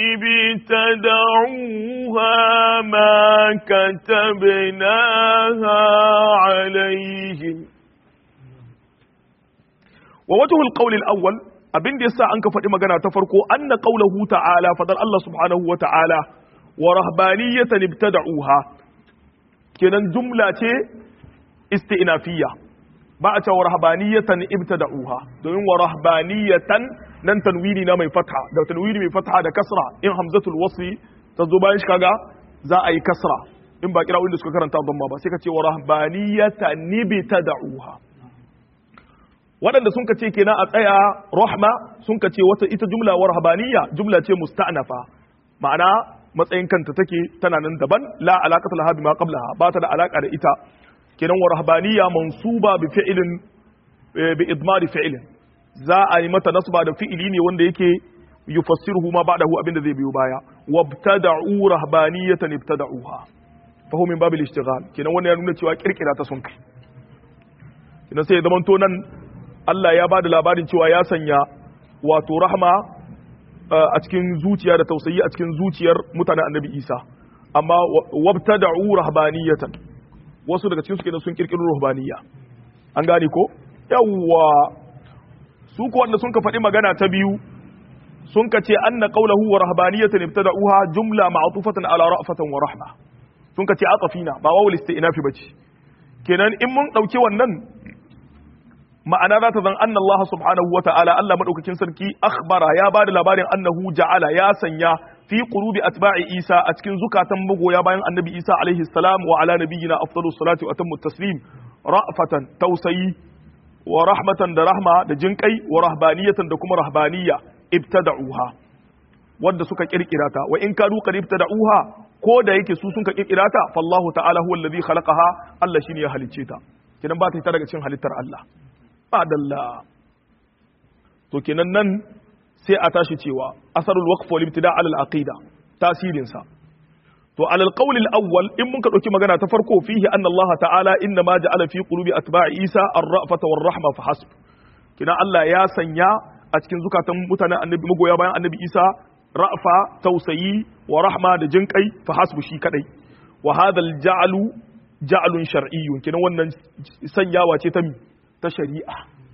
ابتدعوها ما كتبناها عليهم ووجه القول الأول abin da yasa an ka faɗi magana ta farko anna qaulahu ta'ala fadar Allah subhanahu wa ta'ala wa rahbaniyatan ibtada'uha kenan jumla ce isti'nafiyya ba a cewa rahbaniyatan ibtada'uha domin wa rahbaniyatan nan tanwini na mai fatha da tanwini mai fatha da kasra in hamzatul wasli ta zo bayan shi kaga za a yi kasra in ba kira wanda suka karanta dhamma ba sai ka ce wa rahbaniyatan ibtada'uha waɗanda sun ka ce kenan a tsaya rahma sun ka ce wata ita jumla wa rahbaniya jumla ce musta'nafa ma'ana matsayin kanta take tana nan daban la alaqata laha bima qablaha ba ta da alaka da ita kenan wa rahbaniya mansuba bi fi'lin bi idmari fi'lin za a yi mata nasba da fi'ili ne wanda yake yufassiruhu ma ba'dahu abinda zai biyo baya wabtada'u rahbaniyatan ibtada'uha fa huwa min babil ishtighal kenan wannan ya nuna cewa kirkira ta sun kai kenan sai ya zamanto nan Allah ya bada labarin cewa ya sanya wato rahma a cikin zuciya da tausayi a cikin zuciyar mutanen annabi Isa amma wabtada'u rahbaniyatan wasu daga cikin su kenan sun kirkiro ruhbaniya an gane ko yawwa su ko wanda sun ka faɗi magana ta biyu sun ka ce anna qawluhu wa rahbaniyatan ibtada'uha jumla ma'tufatan ala ra'fatan wa rahma sun ka ce atafina ba wawul isti'nafi bace kenan in mun dauke wannan ma'ana za ta zan anna Allah subhanahu wa ta'ala Allah madaukakin sarki akhbara ya bada labarin annahu ja'ala ya sanya fi qulubi atba'i Isa a cikin zukatan magoya bayan annabi Isa alaihi salam wa ala nabiyyina afdalus salati wa atammu taslim ra'fatan tausayi wa rahmatan da rahma da jinkai wa rahbaniyatan da kuma rahbaniya ibtada'uha wanda suka kirkira ta wa in kadu qad ibtada'uha ko da yake su sun ka kirkira ta fallahu ta'ala huwa alladhi khalaqaha Allah shine ya halicce ta kidan ba ta daga cikin halittar Allah adalla to kenan nan sai a tashi cewa asarul waqf wal ibtida' ala al aqida tasirin sa to ala al qawl al awwal in mun ka dauki magana ta farko fihi anna Allah ta'ala inna ma ja'ala fi qulubi atba'i Isa ar-ra'fata war rahma fa hasb kina Allah ya sanya a cikin zukatan mutanen annabi magoya bayan annabi Isa ra'fa tausayi wa rahma da jinkai fa hasbu shi kadai wa hadha al ja'lu ja'lun shar'iyyun kina wannan sanyawa ce ta mi ta shari'a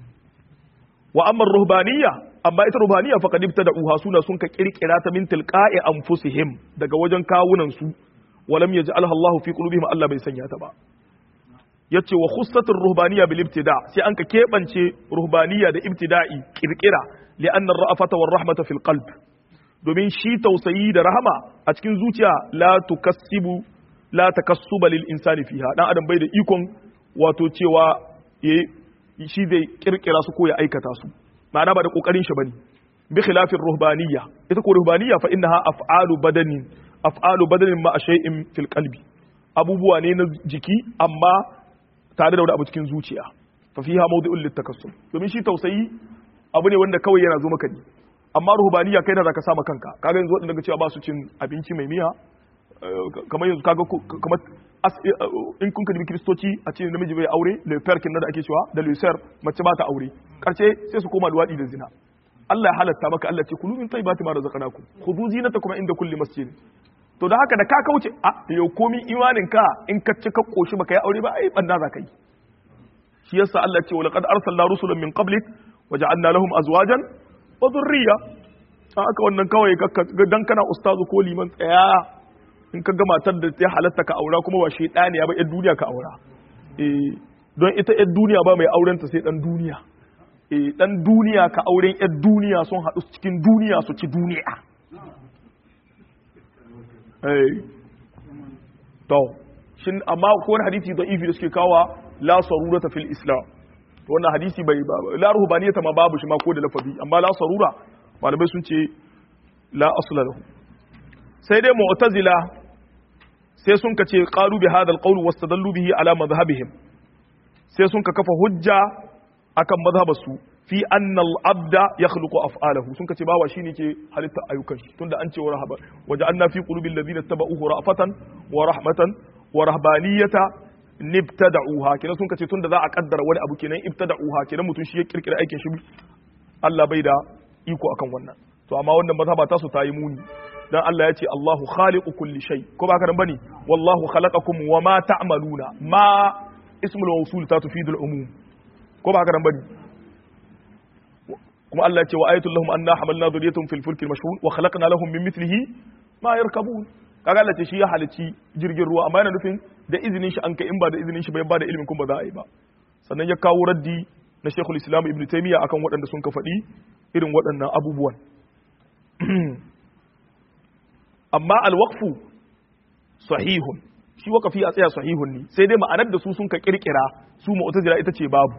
wa amma ruhbaniyya amma ita ruhbaniyya faqad ibtada'uha suna sun ka kirkira ta min tilqa'i anfusihim daga wajen kawunan su walam yaj'alha Allah fi qulubihim Allah bai sanya ta ba yace wa khussatur ruhbaniyya bil ibtida' sai an ka kebance ruhbaniyya da ibtida'i kirkira li'anna ar-ra'fata war rahmata fil qalb domin shi tausayi da rahama a cikin zuciya la tukassibu la takassuba lil insani fiha dan adam bai da ikon wato cewa shi zai kirkira su ko ya aikata su ma'ana ba da kokarin shi bane bi khilafin ruhbaniyya ita ko ruhbaniyya fa innaha af'alu badanin af'alu badanin ma shay'in fil qalbi abubuwa ne na jiki amma tare da wani abu cikin zuciya fa fiha mawdi'un litakassum domin shi tausayi abu ne wanda kawai yana zo maka ne amma ruhbaniyya kai da zaka sama kanka kaga yanzu wadanda cewa ba su cin abinci mai miya kamar yanzu kaga kamar in kun kalli kiristoci a ce namiji bai aure lefer kin da ake cewa da lucer mace ba ta aure karshe sai su koma luwadi da zina Allah ya halatta maka Allah ce kulu min tayyibati ma razaqnakum khudhu zinatakum inda kulli masjid to da haka da ka kauce a yau komi imanin ka in ka ci ka koshi baka yi aure ba ai banda za ka yi shi yasa Allah ce walaqad arsalna rusulan min qablik waja'alna lahum azwajan wa dhurriyya haka wannan kawai dan kana ustazu ko liman tsaya in ka ga matar da ya halatta ka aura kuma ba shaidaniya ba yan duniya ka aura eh don ita yan duniya ba mai auren ta sai dan duniya eh dan duniya ka auren yan duniya sun haɗu cikin duniya su ci duniya eh to shin amma ko wani hadisi da ifi da suke kawa la sarurata fil islam to wannan hadisi bai la ruhbaniyata ma babu shi ma ko da lafazi amma la sarura malamai sun ce la asla lahu sai dai mu'tazila sai sun ka ce qalu bi hadha alqawl wastadallu bihi ala madhhabihim sai sun ka kafa hujja akan madhhabarsu fi anna al-abda yakhluqu af'alahu sun ka ce bawa shine ke halitta ayyukan shi tunda an ce wa rahaba waja'alna fi qulubil ladina tabauhu ra'fatan wa rahmatan wa rahbaniyata nibtada'uha kenan sun ka ce tunda za a kaddara wani abu kenan ibtada'uha kenan mutum shi ya kirkira aikin shi Allah bai da iko akan wannan to amma wannan mazhaba ta su ta yi muni dan Allah ya ce Allahu khaliqu kulli shay ko ba ka dan bane wallahu khalaqakum wa ma ta'maluna ma ismul mawsul ta tufidu al-umum ko ba ka dan bane kuma Allah ya ce wa ayatul lahum anna hamalna dhurriyyatahum fil fulki al-mashhun wa khalaqna lahum min mithlihi ma yarkabun kaga Allah ce shi ya halici jirgin ruwa amma yana nufin da izinin shi an kai in ba da izinin shi bai ba da ilimin kuma ba za a yi ba sannan ya kawo raddi na Sheikhul Islam Ibn Taymiyyah akan waɗanda sun ka faɗi irin waɗannan abubuwan amma alwaqfu sahihun shi waqafi a tsaya sahihun ne sai dai ma'anar da su sun ka kirkira su mu'tazila ita ce babu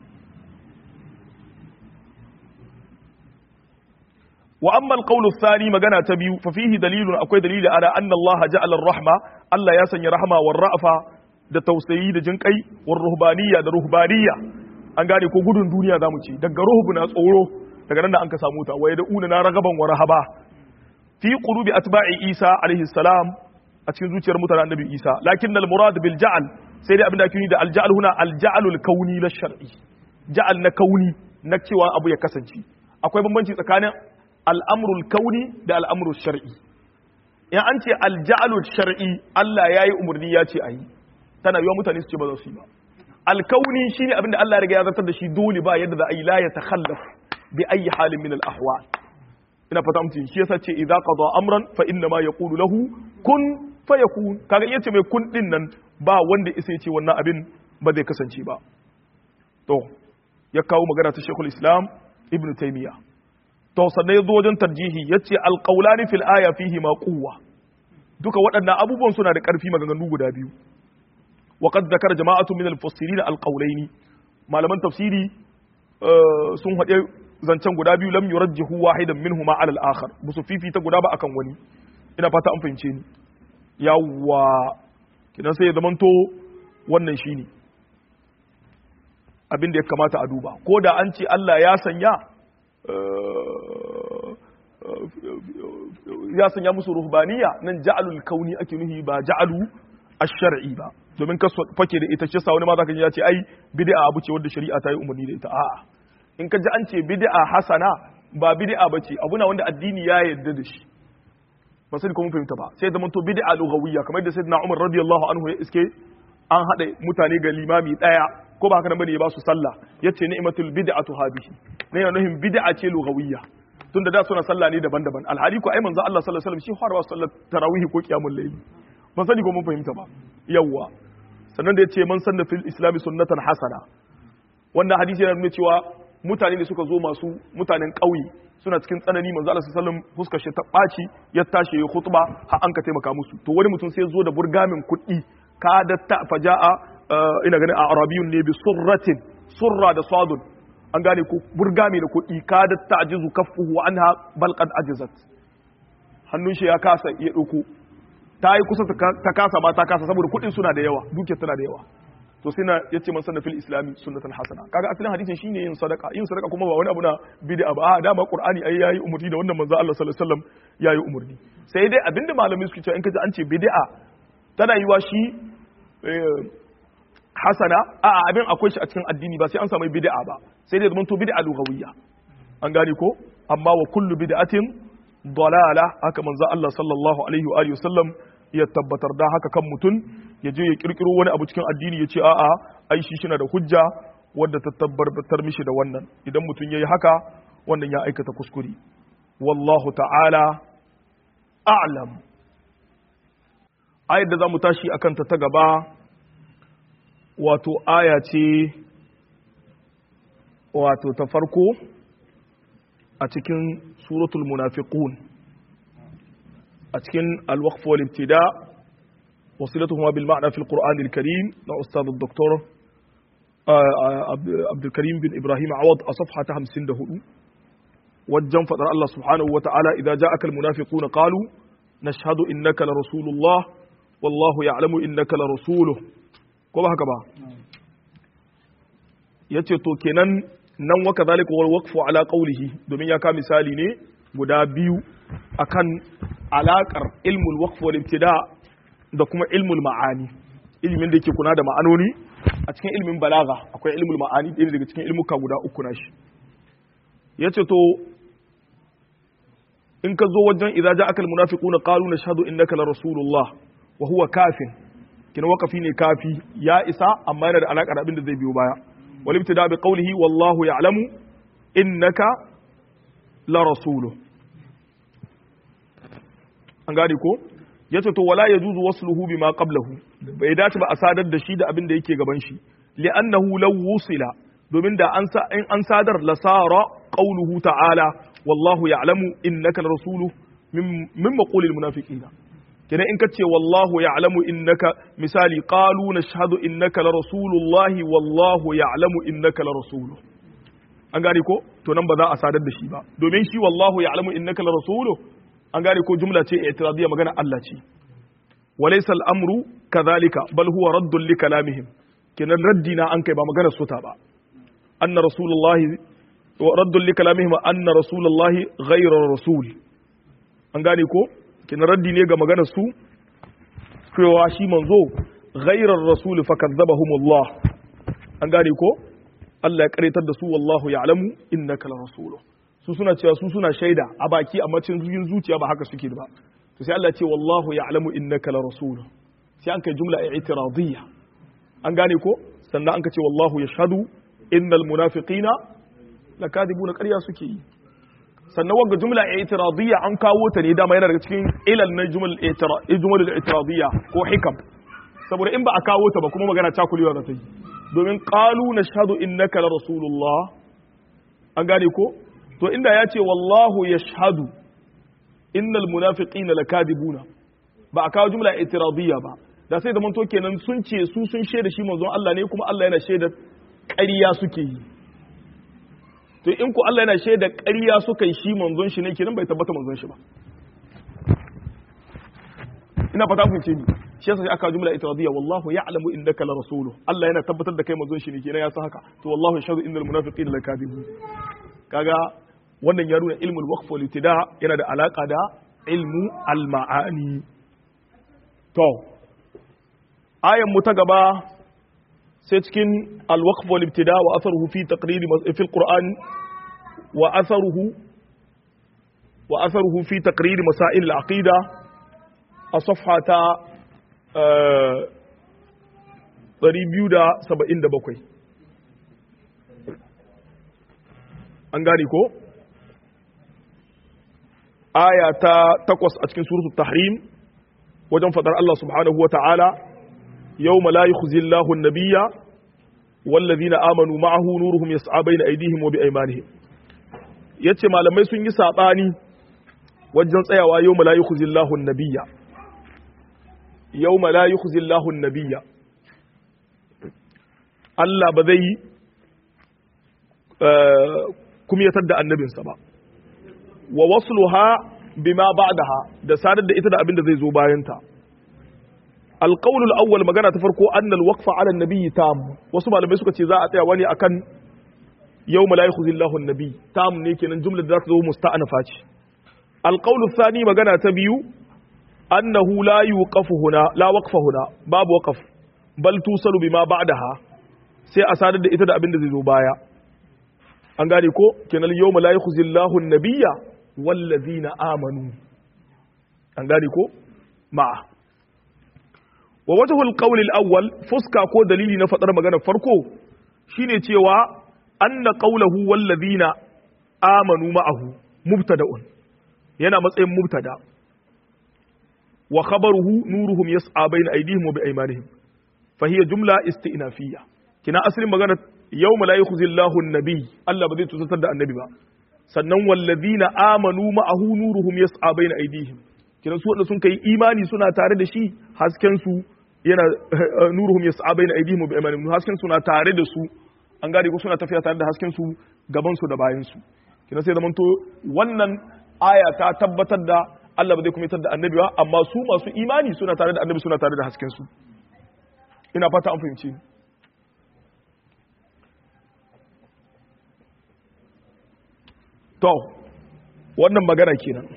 wa amma alqawlu thani magana ta biyu fa fihi dalilun akwai dalili ala anna Allah ja'ala ar-rahma Allah ya sanya rahma war ra'fa da tausayi da jinkai war ruhbaniyya da ruhbaniyya an gane ko gudun duniya zamu ce daga ruhbu na tsoro daga nan da an ka samu ta waye da una na ragaban wa rahaba fi qulubi atba'i Isa alaihi salam a cikin zuciyar mutanen annabi Isa lakin al murad bil ja'al sai dai abin da ake yi da al ja'al huna al ja'alul kauni la shar'i ja'al na kauni na cewa abu ya kasance akwai bambanci tsakanin al'amrul kauni da al'amrul shar'i in an ce al ja'alul shar'i Allah yayi umarni ya ce ayi tana yiwa mutane su ce ba za su yi ba al kauni shine abin da Allah ya riga ya zartar da shi dole ba yadda za a yi la ya takhallaf bi ayi halin min al ahwal ina fata mutum shi yasa ce idza qada amran fa inna ma yaqulu lahu kun fayakun kaga iya ce mai kun din nan ba wanda isa ya ce wannan abin ba zai kasance ba to ya kawo magana ta Sheikhul Islam Ibn Taymiyyah to sannan ya zo wajen tarjihi yace alqawlani fil aya fihi ma quwwa duka waɗannan abubuwan suna da ƙarfi maganganu guda biyu wa qad zakara jama'atu min al-mufassirin al-qawlaini malaman tafsiri sun haɗe zancen guda biyu lam yurajjihu wahidan minhuma ala al-akhar busu fifita guda ba akan wani ina fata an fahimce ni yawwa kidan sai ya zamanto wannan shine abin da ya kamata a duba ko da an ce Allah ya sanya ya sanya musu ruhbaniya nan ja'alul kauni ake nuhi ba ja'alu ash-shar'i ba domin ka fake da ita ce sa wani ma zaka ji ya ce ai bid'a abu ce wanda shari'a ta yi umarni da ita a'a in ka ji an ce bid'a hasana ba bid'a bace abu na wanda addini ya yarda da shi ba sai kuma fahimta ba sai zaman to bid'a lughawiyya kamar da sayyidina Umar radiyallahu anhu ya iske an hada mutane ga limami daya ko ba haka nan bane ya ba su sallah yace ni'matul bid'atu hadhihi ne yana nufin bid'a ce lughawiyya tunda da suna sallah ne daban-daban alhali ko ai manzo Allah sallallahu alaihi wasallam shi harwa sallar tarawih ko qiyamul layl ban sani ko mun fahimta ba yawwa sannan da yace man sanna fil islami sunnatan hasana wannan hadisi yana nuna cewa mutane ne suka zo masu mutanen ƙauye suna cikin tsanani manzo Allah sallallahu alaihi wasallam fuskar shi ta ɓaci ya tashi ya khutba har an ka taimaka musu to wani mutum sai ya zo da burgamin kuɗi ka da ta faja'a ina ganin a arabiyun ne bi surratin surra da sadun an gane ko burgami da kuɗi ka da ta ajizu kaffuhu anha bal qad ajizat hannun shi ya kasa ya ɗauko ta yi kusa ta kasa ma ta kasa saboda kuɗin suna da yawa dukiyar tana da yawa to sai na yace man sanna fil islami sunnatan hasana kaga asalin hadisin shine yin sadaka yin sadaka kuma ba wani abu na bid'a ba a dama qur'ani ai yayi umurni da wannan manzo Allah sallallahu alaihi wasallam yayi umurni sai dai abinda malamai suke cewa in kaji an ce bid'a tana yiwa shi hasana a abin akwai shi a cikin addini ba sai an samu bid'a ba sai dai zamanto bid'a lughawiyya an gane ko amma wa kullu bid'atin dalala haka manzo Allah sallallahu alaihi wa alihi wasallam ya tabbatar da haka kan mutum ya je ya kirkiro wani abu cikin addini ya ce a'a ai shi shi da hujja wadda ta tabbatar mishi da wannan idan mutum ya yi haka wannan ya aikata kuskure wallahu ta'ala a'lam ayar da za mu tashi akan ta ta gaba wato aya ce wato ta farko a cikin suratul munafiqun a cikin alwaqf wal ibtida وصلتهما بالمعنى في القرآن الكريم لأستاذ الدكتور عبد الكريم بن إبراهيم عوض أصفحة همسين دهو وجن فضل الله سبحانه وتعالى إذا جاءك المنافقون قالوا نشهد إنك لرسول الله والله يعلم إنك لرسوله كما هكذا yace to kenan nan waka zalika wal waqfu ala qawlihi domin ya ka misali ne guda biyu akan alakar ilmul waqf wal ibtida da kuma ilmul ma'ani ilimin da yake kuna da ma'anoni a cikin ilimin balaga akwai ilmul ma'ani ɗaya daga cikin ilmuka guda uku na shi ya ce to in ka zo wajen idza ja'aka almunafiquna qalu nashhadu innaka la rasulullah wa huwa kafin kina waqafi ne kafi ya isa amma yana da alaka da abin da zai biyo baya wal ibtida bi qawlihi wallahu ya'lamu innaka la rasuluhu an gane ko ya ce to wala ya juzu wasluhu bima qablahu bai dace ba a sadar da shi da abin da yake gaban shi li'annahu law wusila domin da an sa in an sadar lasara qawluhu ta'ala wallahu ya'lamu innaka rasuluhu min min maqulil munafiqina kenan in kace wallahu ya'lamu innaka misali qalu nashhadu innaka la rasulullahi wallahu ya'lamu innaka la rasuluhu an gane ko to nan ba za a sadar da shi ba domin shi wallahu ya'lamu innaka la rasuluhu an gane ko jumla ce i'tiradiyya magana Allah ce walaysa al-amru kadhalika bal huwa raddun li kalamihim kenan raddi na an kai ba magana suta ba anna rasulullahi raddun li kalamihim anna rasulullahi ghayra rasul an gane ko kenan raddi ne ga maganar su cewa shi manzo ghayra rasul fa kadzabahumullah an gane ko Allah ya karetar da su wallahu ya'lamu innaka la rasuluhu su suna cewa su suna shaida a baki amma cikin zuciya ba haka suke ba to sai Allah ya ce wallahu ya'lamu innaka la rasul sai an kai jumla i'tiradiyya an gane ko sannan an ka ce wallahu yashhadu innal munafiqina lakadibuna ƙarya suke yi sannan wanga jumla i'tiradiyya an kawo ta ne dama yana daga cikin ilal na jumal i'tiradiyya ko hikam saboda in ba a kawo ta ba kuma magana cakulewa za ta yi domin qalu nashhadu innaka la rasulullah an gane ko to inda ya ce wallahu ya shahadu innal munafiqina lakadibuna ba a kawo jumla itiradiyya ba da sai da manto kenan sun ce su sun shaida shi manzon Allah ne kuma Allah yana shaida ƙarya suke yi to in ku Allah yana shaida ƙarya suka yi shi manzon shi ne kenan bai tabbata manzon shi ba ina fata ku ce ni shi yasa sai aka jumla itiradiyya wallahu ya'lamu innaka la rasuluhu Allah yana tabbatar da kai manzon shi ne kenan ya san haka to wallahu yashhadu innal munafiqina lakadibun kaga wannan ya nuna ilmul waqf wal ibtida yana da alaka da ilmu al ma'ani to ayan mu ta gaba sai cikin al waqf wal ibtida wa atharuhu fi taqrir fi al qur'an wa atharuhu wa atharuhu fi taqrir masail al aqida a safha ta 277 an gane ko aya ta takwas a cikin suratul tahrim wajen fadar Allah subhanahu wa ta'ala yau la yukhzi Allahu an-nabiyya wallazina amanu ma'ahu nuruhum yas'a bayna aydihim wa biaymanihim yace malamai sun yi sabani wajen tsayawa yau la yukhzi Allahu an-nabiyya yau la yukhzi Allahu an-nabiyya Allah ba zai kumyatar da annabinsa ba wa wasluha bima ba'daha da sadar da ita da abin da zai zo bayanta alqawlul awwal magana ta farko annal waqfa ala an-nabi tam wasu malamai suka ce za a tsaya wani akan yawma la yukhzillahu an-nabi tam ne kenan jumlar da za ta zo musta'anafa ce alqawlul thani magana ta biyu annahu la yuqafu huna la waqfa huna babu waqaf bal tusalu bima ba'daha sai a sadar da ita da abin da zai zo baya an gane ko kenan yawma la yukhzillahu an-nabiyya wallazina amanu an gane ko ma'a wa wajhu al-qawl al-awwal fuska ko dalili na fadar maganar farko shine cewa anna qawluhu wallazina amanu ma'ahu mubtada'un yana matsayin mubtada wa khabaruhu nuruhum yas'a bayna aydihim wa bi aymanihim fa hiya jumla isti'nafiyya kina asalin maganar yawma la yukhzillahu an-nabiy Allah ba zai tusatar da annabi ba sannan wallazina amanu ma'ahu nuruhum yas'a bayna aydihim kiran su wanda sun kai imani suna tare da shi hasken su yana nuruhum yas'a bayna aydihim wa bi'amanihim hasken su na tare da su an gane ko suna tafiya tare da hasken su gaban su da bayan su kiran sai zaman to wannan aya ta tabbatar da Allah ba zai kumitar da annabi ba amma su masu imani suna tare da annabi suna tare da hasken su ina fata an fahimci To, wannan magana kenan.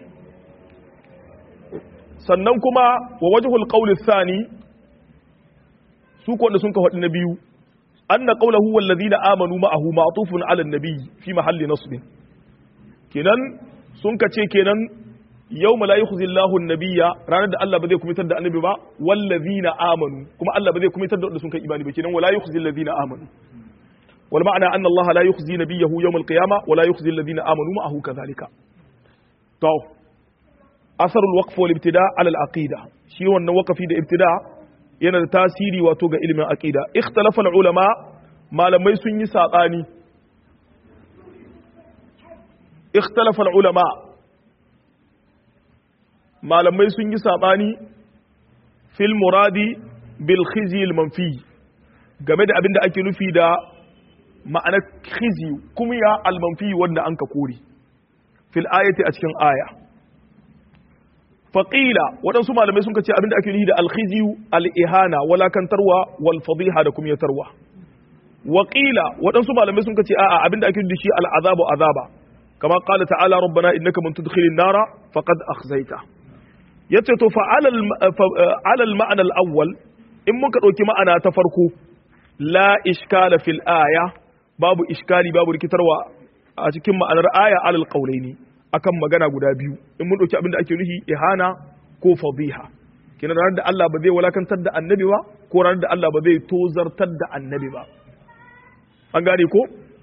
Sannan kuma wa wajhul qawli thani su ko sun ka faɗi na biyu anna qawluhu wal ladina amanu ma'ahu ma'tufun 'ala an-nabi fi mahalli nasb kenan sun ka ce kenan yawma la yukhzi Allahu an-nabiyya ranar da Allah ba zai kumitar da annabi ba wal ladina amanu kuma Allah ba zai kumitar da wanda sun kai imani ba kenan wala yukhzi alladhina amanu والمعنى أن الله لا يخزي نبيه يوم القيامة ولا يخزي الذين آمنوا معه كذلك تو أثر الوقف والابتداء على العقيدة شيء أن وقف في الابتداء yana da tasiri wato ga ilimin aqida ikhtalafa ulama malamai sun yi saɓani ikhtalafa ulama malamai sun yi saɓani fil muradi bil khizi al manfi game da abin da ake nufi da ma'anar khizi kuma ya al manfi wanda an ka kore fil ayati a cikin aya faƙila waɗansu malamai sun ce abinda ake nufi da alkhiziyu al'ihana walakantarwa wal fadiha da kumyatarwa waƙila waɗansu malamai sun ce a'a abinda ake nufi da shi al'azabu azaba kama qala ta'ala rabbana innaka man tudkhilin nara faqad akhzaita yace to fa ala al ma'ana al awwal in muka dauki ma'ana ta farko la iskala fil aya babu iskali babu rikitarwa a cikin ma'anar aya alal qawlaini akan magana guda biyu in mun dauki abin da ake nufi ihana ko fadiha kina ranar da Allah ba zai walakantar da annabi ba ko ranar da Allah ba zai tozartar da annabi ba an gane ko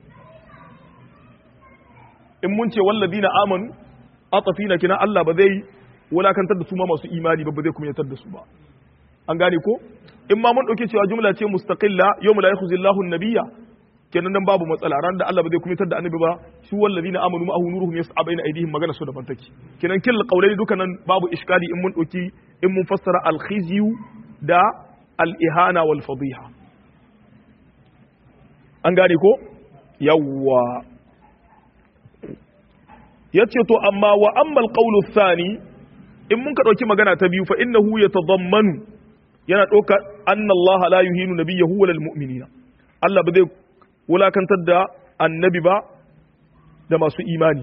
in mun ce walladina amanu atafina kina Allah ba zai walakantar da su ma masu imani ba ba zai kuma yatar da su ba an gane ko in ma mun dauke cewa jumla ce mustaqilla yawma la yakhzillahu an-nabiyya kenan nan babu matsala ran da Allah ba zai kumitar da annabi ba su wallazina amanu ma'ahu nuruhum yas'a baina aydihim magana su da bantaki kenan kil qawlai dukanan babu iskali in mun doki in mun fassara al khizyu da al ihana wal fadiha an gane ko yawwa yace to amma wa amma al qawlu thani in mun ka dauki magana ta biyu fa innahu yatadammanu yana doka anna Allah la yuhinu nabiyyahu wal mu'minina Allah ba zai wulakantar da annabi ba da masu imani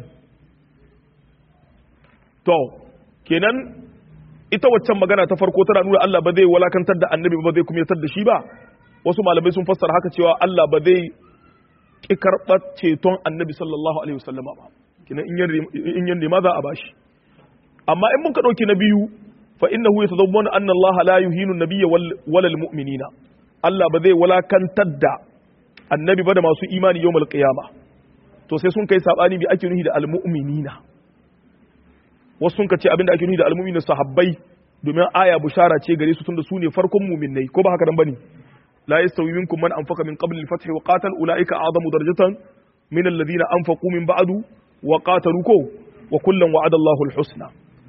to kenan ita waccan magana ta farko tana nuna Allah ba zai wulakantar da annabi ba zai kuma da shi ba wasu malamai sun fassara haka cewa Allah ba zai ki karɓar ceton annabi sallallahu alaihi wasallama ba kenan in yan nema za a bashi amma in mun ka ɗauki na biyu fa innahu yatadammanu anna Allah la yuhinu nabiyya wal mu'minina Allah ba zai wulakantar da annabi ba da masu imani yau malƙiyama to sai sun kai saɓani bi ake nuhi da almu'minina wasu sun ce abinda ake nuhi da almu'minina sahabbai domin aya bushara ce gare su tunda su ne farkon mu'minnai ko ba haka nan bane la yastawi minkum man anfaqa min qabl al-fath wa qatal ulaika a'zamu darajatan min alladhina anfaqu min ba'du wa qatalu ko wa kullan wa'ada Allahu al-husna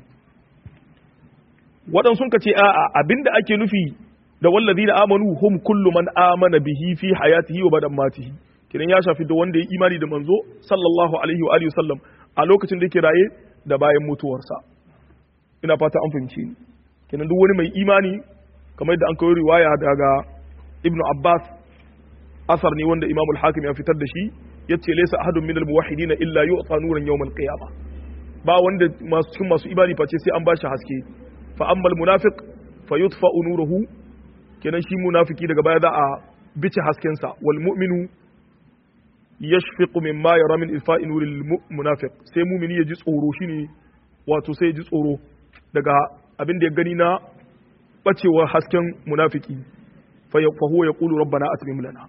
wadan sun ce a'a abinda ake nufi da wallazina amanu hum kullu man amana bihi fi hayatihi wa badan matihi kidan ya shafi da wanda ya imani da manzo sallallahu alaihi wa alihi sallam a lokacin da yake raye da bayan mutuwarsa ina fata an fahimci ni kidan duk wani mai imani kamar da an kawo riwaya daga ibnu abbas asar ne wanda imam al-hakim ya fitar da shi yace laysa ahadun min al-muwahhidin illa yu'ta nuran yawm al-qiyamah ba wanda masu cikin masu imani face sai an bashi haske fa amma al-munafiq fayutfa nuruhu kenan shi munafiki daga baya za a bice haskensa wal mu'minu yashfiqu mimma yara min ilfa'i nuril munafiq sai mu'mini ya ji tsoro shine wato sai ya ji tsoro daga abin da ya gani na bacewar hasken munafiki fa huwa yaqulu rabbana atmim lana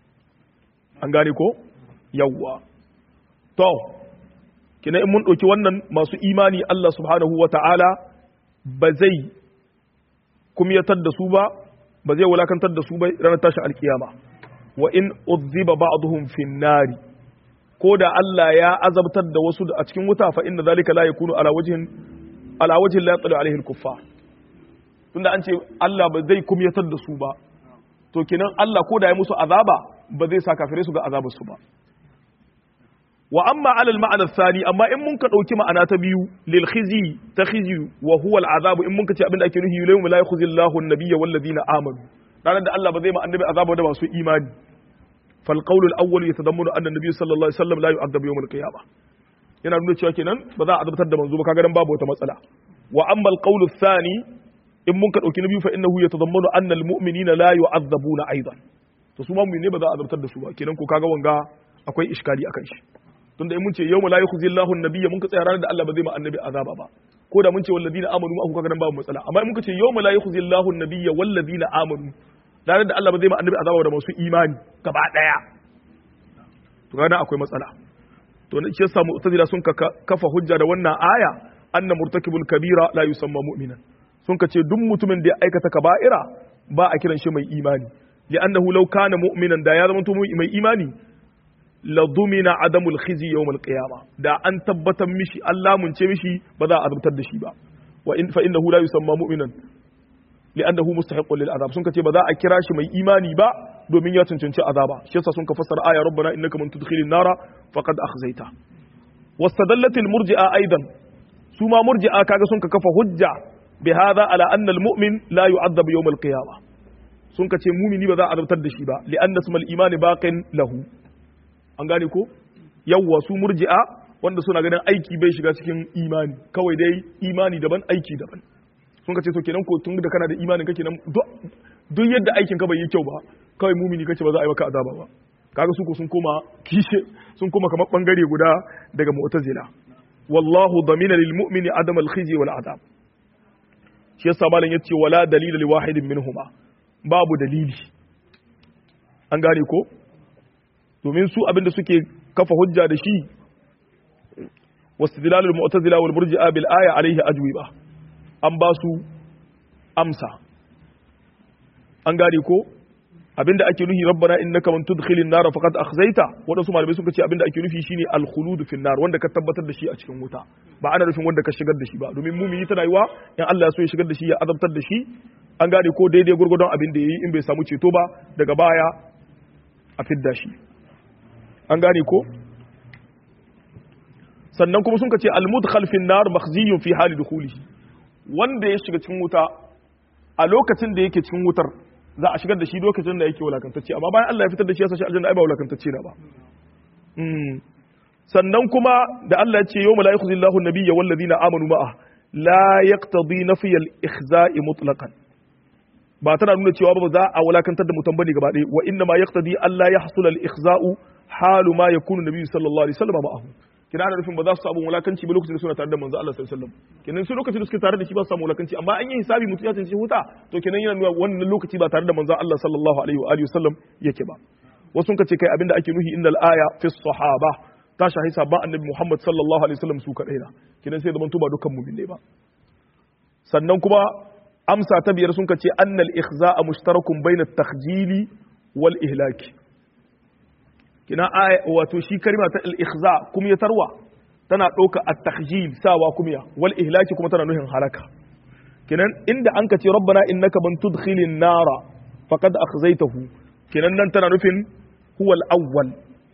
an gane ko yawwa to kina in mun dauki wannan masu imani Allah subhanahu wata'ala ba zai kumyatar da su ba ba zai wulakantar da su ba ranar tashin alkiyama wa in uzziba ba'dhum fin nari ko da Allah ya azabtar da wasu a cikin wuta fa inna zalika la yakunu ala wajhin ala wajhin la yatlu alaihi al-kuffar tunda an ce Allah ba zai kumyatar da su ba to kenan Allah ko da ya musu azaba ba zai sa kafirai su ga azabar su ba wa amma ala al-ma'ana thani amma in mun ka dauki ma'ana ta biyu lil khizi ta khizi wa huwa al-azabu in mun ka ce abin da ake nufi yawma la yakhzi Allahu an-nabiyya wal ladina amanu ranar da Allah ba zai ma annabi azaba da masu imani fal qawlu al-awwal yatadammanu anna an-nabiy sallallahu alaihi wasallam la yu'adabu yawm al-qiyamah yana nuna cewa kenan ba za a azabtar da manzo ba kaga dan babu wata matsala wa amma al-qawlu thani in mun ka dauki na biyu fa innahu yatadammanu anna al-mu'minina la yu'adhabuna aidan to su ma mu'mini ba za a azabtar da su ba kenan ko kaga wanga akwai iskali akan shi tunda in mun ce yawma la yukhzi Allahu an-nabiyya mun ka tsaya ranar da Allah ba zai ma annabi azaba ba ko da mun ce walladina amanu ma kaga nan babu matsala amma in muka ce yawma la yukhzi Allahu an-nabiyya walladina amanu ranar da Allah ba zai ma annabi azaba da masu imani gaba daya to kaga akwai matsala to ne shi yasa mu'tazila sun kafa hujja da wannan aya anna murtakibul kabira la yusamma mu'minan sun ka ce duk mutumin da ya aikata kaba'ira ba a kiran shi mai imani li'annahu law kana mu'minan da ya zama to mai imani la dumina adamul khizi yawm al-qiyamah da an tabbatar mishi Allah mun ce mishi ba za a azabtar da shi ba wa in fa innahu la yusamma mu'minan li'annahu mustahiqqun lil azab sun kace ba za a kira shi mai imani ba domin ya cancanci azaba shi yasa sun ka fassara aya rabbana innaka man tudkhilin nara faqad akhzaita wastadallat al murji'a aidan su ma murji'a kaga sun ka kafa hujja bi hadha ala anna al mu'min la yu'adhab yawm al qiyamah sun kace mumini ba za a azabtar da shi ba li'anna ismal imani baqin lahu an gane ko yawwa su murji'a wanda suna ganin aiki bai shiga cikin imani kawai dai imani daban aiki daban sun ka ce to kenan ko tun da kana da imanin kake nan duk yadda aikin ka bai yi kyau ba kawai mumini kace ba za a yi maka azaba ba kaga su ko sun koma kishe sun koma kamar bangare guda daga mu'tazila wallahu damina lil mu'mini adam al khizi wal adab shi yasa malam yace wala dalila li wahidin minhuma babu dalili an gane ko domin su abinda suke kafa hujja da shi واستدلال المعتزلة والمرجئة بالآية عليه أجوبة an ba su amsa an gane ko abinda ake nufi rabbana innaka man tudkhilin nar faqad akhzaita wadansu malamai suka ce abinda ake nufi shine al khulud fi nar wanda ka tabbatar da shi a cikin wuta ba ana nufin wanda ka shigar da shi ba domin mumini tana yiwa in Allah ya so ya shigar da shi ya azabtar da shi an gane ko daidai gurgurdon abin da yayi in bai samu ceto ba daga baya a fidda shi an gane ko sannan kuma sun ka ce al mudkhal fi nar makhziyun fi hali dukhulihi wanda ya shiga cikin wuta a lokacin da yake cikin wutar za a shigar da shi lokacin da yake wulakantacce amma bayan Allah ya fitar da shi ya sashi aljanna ai ba wulakantacce na ba sannan kuma da Allah ya ce yawma la yukhzillahu an-nabiyya wal ladina amanu ma'a la yaqtadi nafiy al-ikhza'i mutlaqan ba tana nuna cewa ba za a wulakantar da mutum bane gaba ɗaya wa inna ma yaqtadi Allah yahsul al-ikhza'u halu ma yakunu nabiyyu sallallahu alaihi wasallam ma'ahu kina ana nufin ba za su samu wulakanci ba lokacin da suna tare da manzo Allah sallallahu alaihi wasallam kenan sai lokacin da suke tare da shi ba su samu wulakanci amma an yi hisabi mutum ya tantance huta to kenan yana nuna wannan lokaci ba tare da manzo Allah sallallahu alaihi wa alihi wasallam yake ba wasu sun ce kai abinda ake nuhi innal aya fi sahaba ta shahi sabban annabi Muhammad sallallahu alaihi wasallam su kadai na kenan sai zaman ba dukkan mu'min ne ba sannan kuma amsa ta biyar sun ce annal ikhza'a mushtarakun bainat takhjili wal ihlaki kina aya wato shi kalma ta al-ikhza kuma ya tarwa tana ɗauka at-takhjil sawa kuma wal ihlaki kuma tana nuhin halaka kinan inda an ka ce rabbana innaka man tudkhilin nara faqad akhzaytahu kinan nan tana nufin huwa al-awwal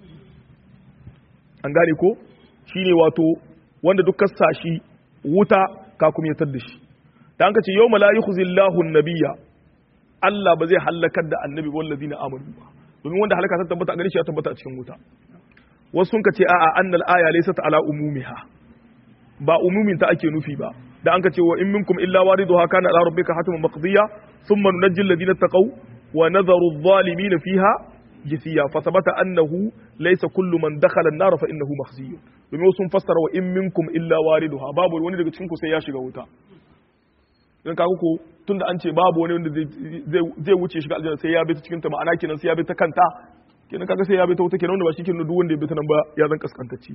an gane ko shine wato wanda duk kasa shi wuta ka kuma ya da shi da an ka ce yawma la yukhzillahu an-nabiyya Allah ba zai halakar da annabi wallazina amanu ba domin wanda halaka ta tabbata a gare shi ya tabbata a cikin wuta wasu sun ka ce a'a annal aya laysat ala umumiha ba umumin ta ake nufi ba da an ka ce wa in minkum illa wariduha kana ala rabbika hatman maqdiya thumma nunajjil ladina taqaw wa nadharu adh-dhalimin fiha jithiya fa thabata annahu laysa kullu man dakhala an-nar fa innahu makhziyun domin sun fassara wa in minkum illa wariduha babu wani daga cikin ku sai ya shiga wuta dan kaga ko tunda an ce babu wani wanda zai wuce shiga aljanna sai ya bi ta cikin ta ma'ana kenan sai ya bi ta kanta kenan kaga sai ya bi ta wuta kenan wanda ba shi kenan duk wanda ya bi ta nan ba ya zan kaskantacci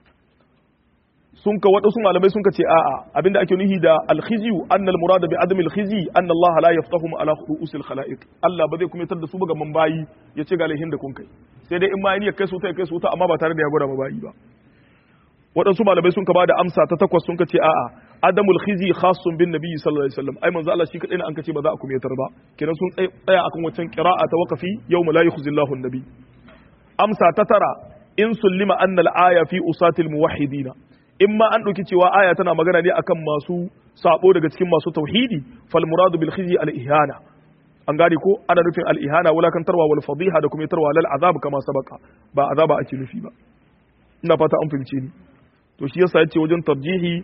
sun ka wadansu malamai sun ka ce a'a abinda ake nuhi da alkhizyu anna almurada bi adami alkhizyi anna Allah la yaftahum ala ru'usil khalaiq Allah ba zai kuma tar da su ga mambayi ya ce ga laihin da kun kai sai dai in ma ya kai su ta ya kai su ta amma ba tare da ya gwada mabayi ba waɗansu malamai sun ka bada amsa ta takwas sun ka ce a'a adamul khizi khassun bin nabiyyi sallallahu alaihi wasallam ai manzo Allah shi kadai ne an kace ba za a kumetar ba kenan sun tsaya akan wancan qira'a ta waqafi yawma la yukhzillahu an-nabi amsa ta tara in sullima anna al-aya fi usatil muwahhidina in ma an dauki cewa aya tana magana ne akan masu sabo daga cikin masu tauhidi fal muradu bil khizi al-ihana an gane ko ana nufin al-ihana wulakantarwa wal fadiha da kuma tarwa lal azab kama sabaka ba azaba ake nufi ba ina fata an fahimce ni to shi yasa yace wajen tarjihi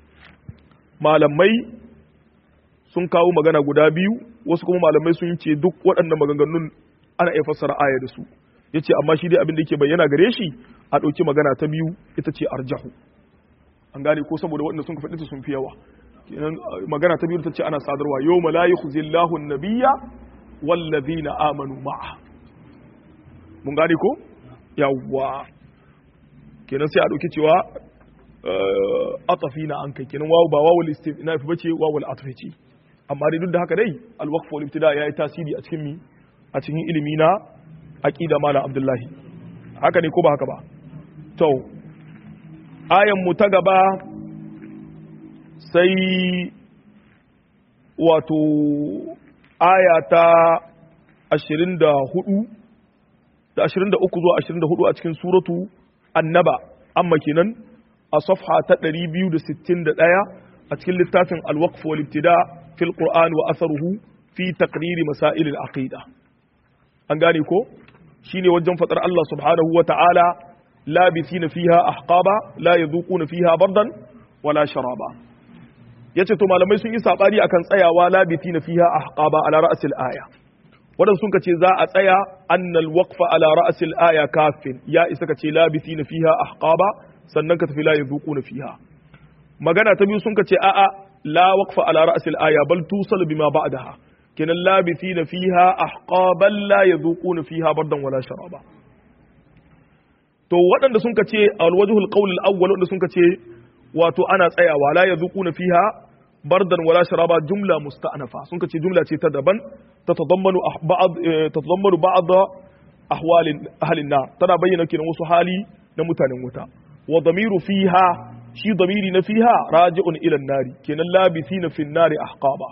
malamai sun kawo magana guda biyu wasu kuma malamai sun ce duk waɗannan maganganun ana iya fassara aya da su yace amma shi dai abin da yake bayyana gare shi a ɗauki magana ta biyu ita ce arjahu an gane ko saboda waɗanda sun faɗi ta sun fi yawa kenan magana ta biyu ta ce ana sadarwa yawma la yukhzillahu an-nabiyya wallazina amanu ma'a mun gane ko yawwa kenan sai a ɗauki cewa atafi na an kai kenan wawu ba wawul istinaf bace wawul atfi ce amma dai duk da haka dai alwaqf wal ibtida yayi tasiri a cikin mi a cikin ilimi na aqida malam abdullahi haka ne ko ba haka ba to ayan mu ta gaba sai wato aya ta 24 da 23 zuwa 24 a cikin suratu annaba amma kenan a safha ta 261 a cikin littafin alwaqf wal ibtida fil qur'an wa atharuhu fi taqrir masail al aqida an gane ko shine wajen fadar Allah subhanahu wa ta'ala labithina fiha ahqaba la yadhuquna fiha bardan wala sharaba yace to malamai sun yi sabani akan tsayawa labithina fiha ahqaba ala ra'sil aya wadan sun kace za a tsaya annal waqfa ala ra'sil aya kafin ya isa kace labithina fiha ahqaba sannan ka tafi la yadhuquna fiha magana ta biyu sun kace a'a la waqfa ala ra'sil aya bal tusal bima ba'daha kenan labithina fiha ahqaban la yadhuquna fiha bardan wala sharaba to waɗanda sun kace alwajhul qawl al-awwal wanda sun kace wato ana tsayawa la yadhuquna fiha bardan wala sharaba jumla musta'nafa sun kace jumla ce ta daban tatadammanu ba'd tatadammanu ba'd ahwal ahli an-nar tana bayyana kenan wasu hali na mutanen wuta wa damiru fiha shi damiri na fiha raji'un ila an-nari kenan labithina fi an-nari ahqaba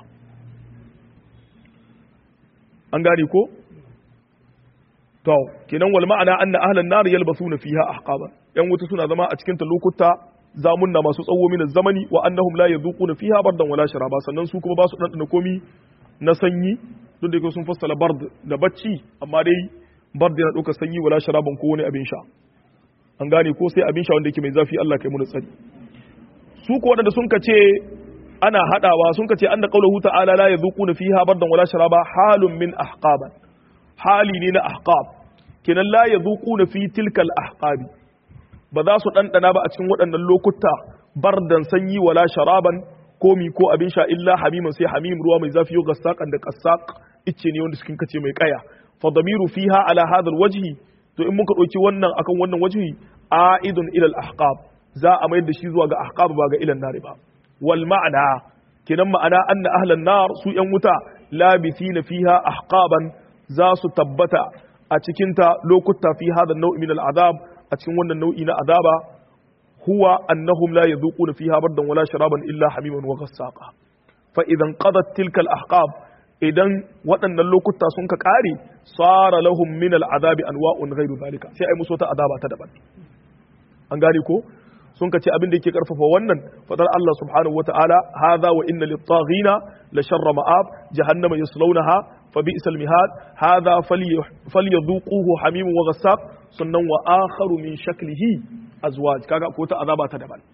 an gane ko to kenan wal ma'ana anna ahlan nar yalbasuna fiha ahqaban yan wuta suna zama a cikin ta lokuta zamunna masu tsawo min zamani wa annahum la yadhuquna fiha bardan wala sharaba sannan su kuma ba su dandana komi na sanyi duk da sun fassala bard da bacci amma dai bard yana dauka sanyi wala sharaban ko wani abin sha an gane ko sai abin sha wanda yake mai zafi Allah kai mu tsari su ko wadanda sun kace ana hadawa sun kace anna qawluhu ta'ala la yadhuquna fiha bardan wala sharaba halun min ahqaban hali ne na ahqab kenan la yadhuquna fi tilkal ahqabi ba za su dandana ba a cikin waɗannan lokuta bardan sanyi wala sharaban komi ko abin sha illa hamiman sai hamim ruwa mai zafi yau gassaqan da qassaq icce ne wanda cikin kace mai kaya fa damiru fiha ala hadha alwajhi to in muka dauki wannan akan wannan wajhi aidun ila al-ahqab za a mayar da shi zuwa ga ahqab ba ga ilan nari ba wal ma'ana kenan ma'ana anna ahlan nar su yan wuta labithina fiha ahqaban za su tabbata a cikinta lokuta fi hada nau'i min al'azab a cikin wannan nau'i na azaba huwa annahum la yadhuquna fiha bardan wala sharaban illa hamiman wa ghassaqa fa idan qadat tilka al-ahqab idan waɗannan lokuta sun ka ƙare sara lahum min al'azabi anwa'un ghairu zalika sai ai musu ta azaba ta daban an gane ko sun ka ce abin da yake karfafa wannan fadar Allah subhanahu wata'ala hadha wa inna lit-taghina la sharra ma'ab jahannama yaslawnaha fa bi'sal mihad hadha falyadhuquhu hamim wa ghassaq sannan wa akharu min shaklihi azwaj kaga ko ta azaba ta daban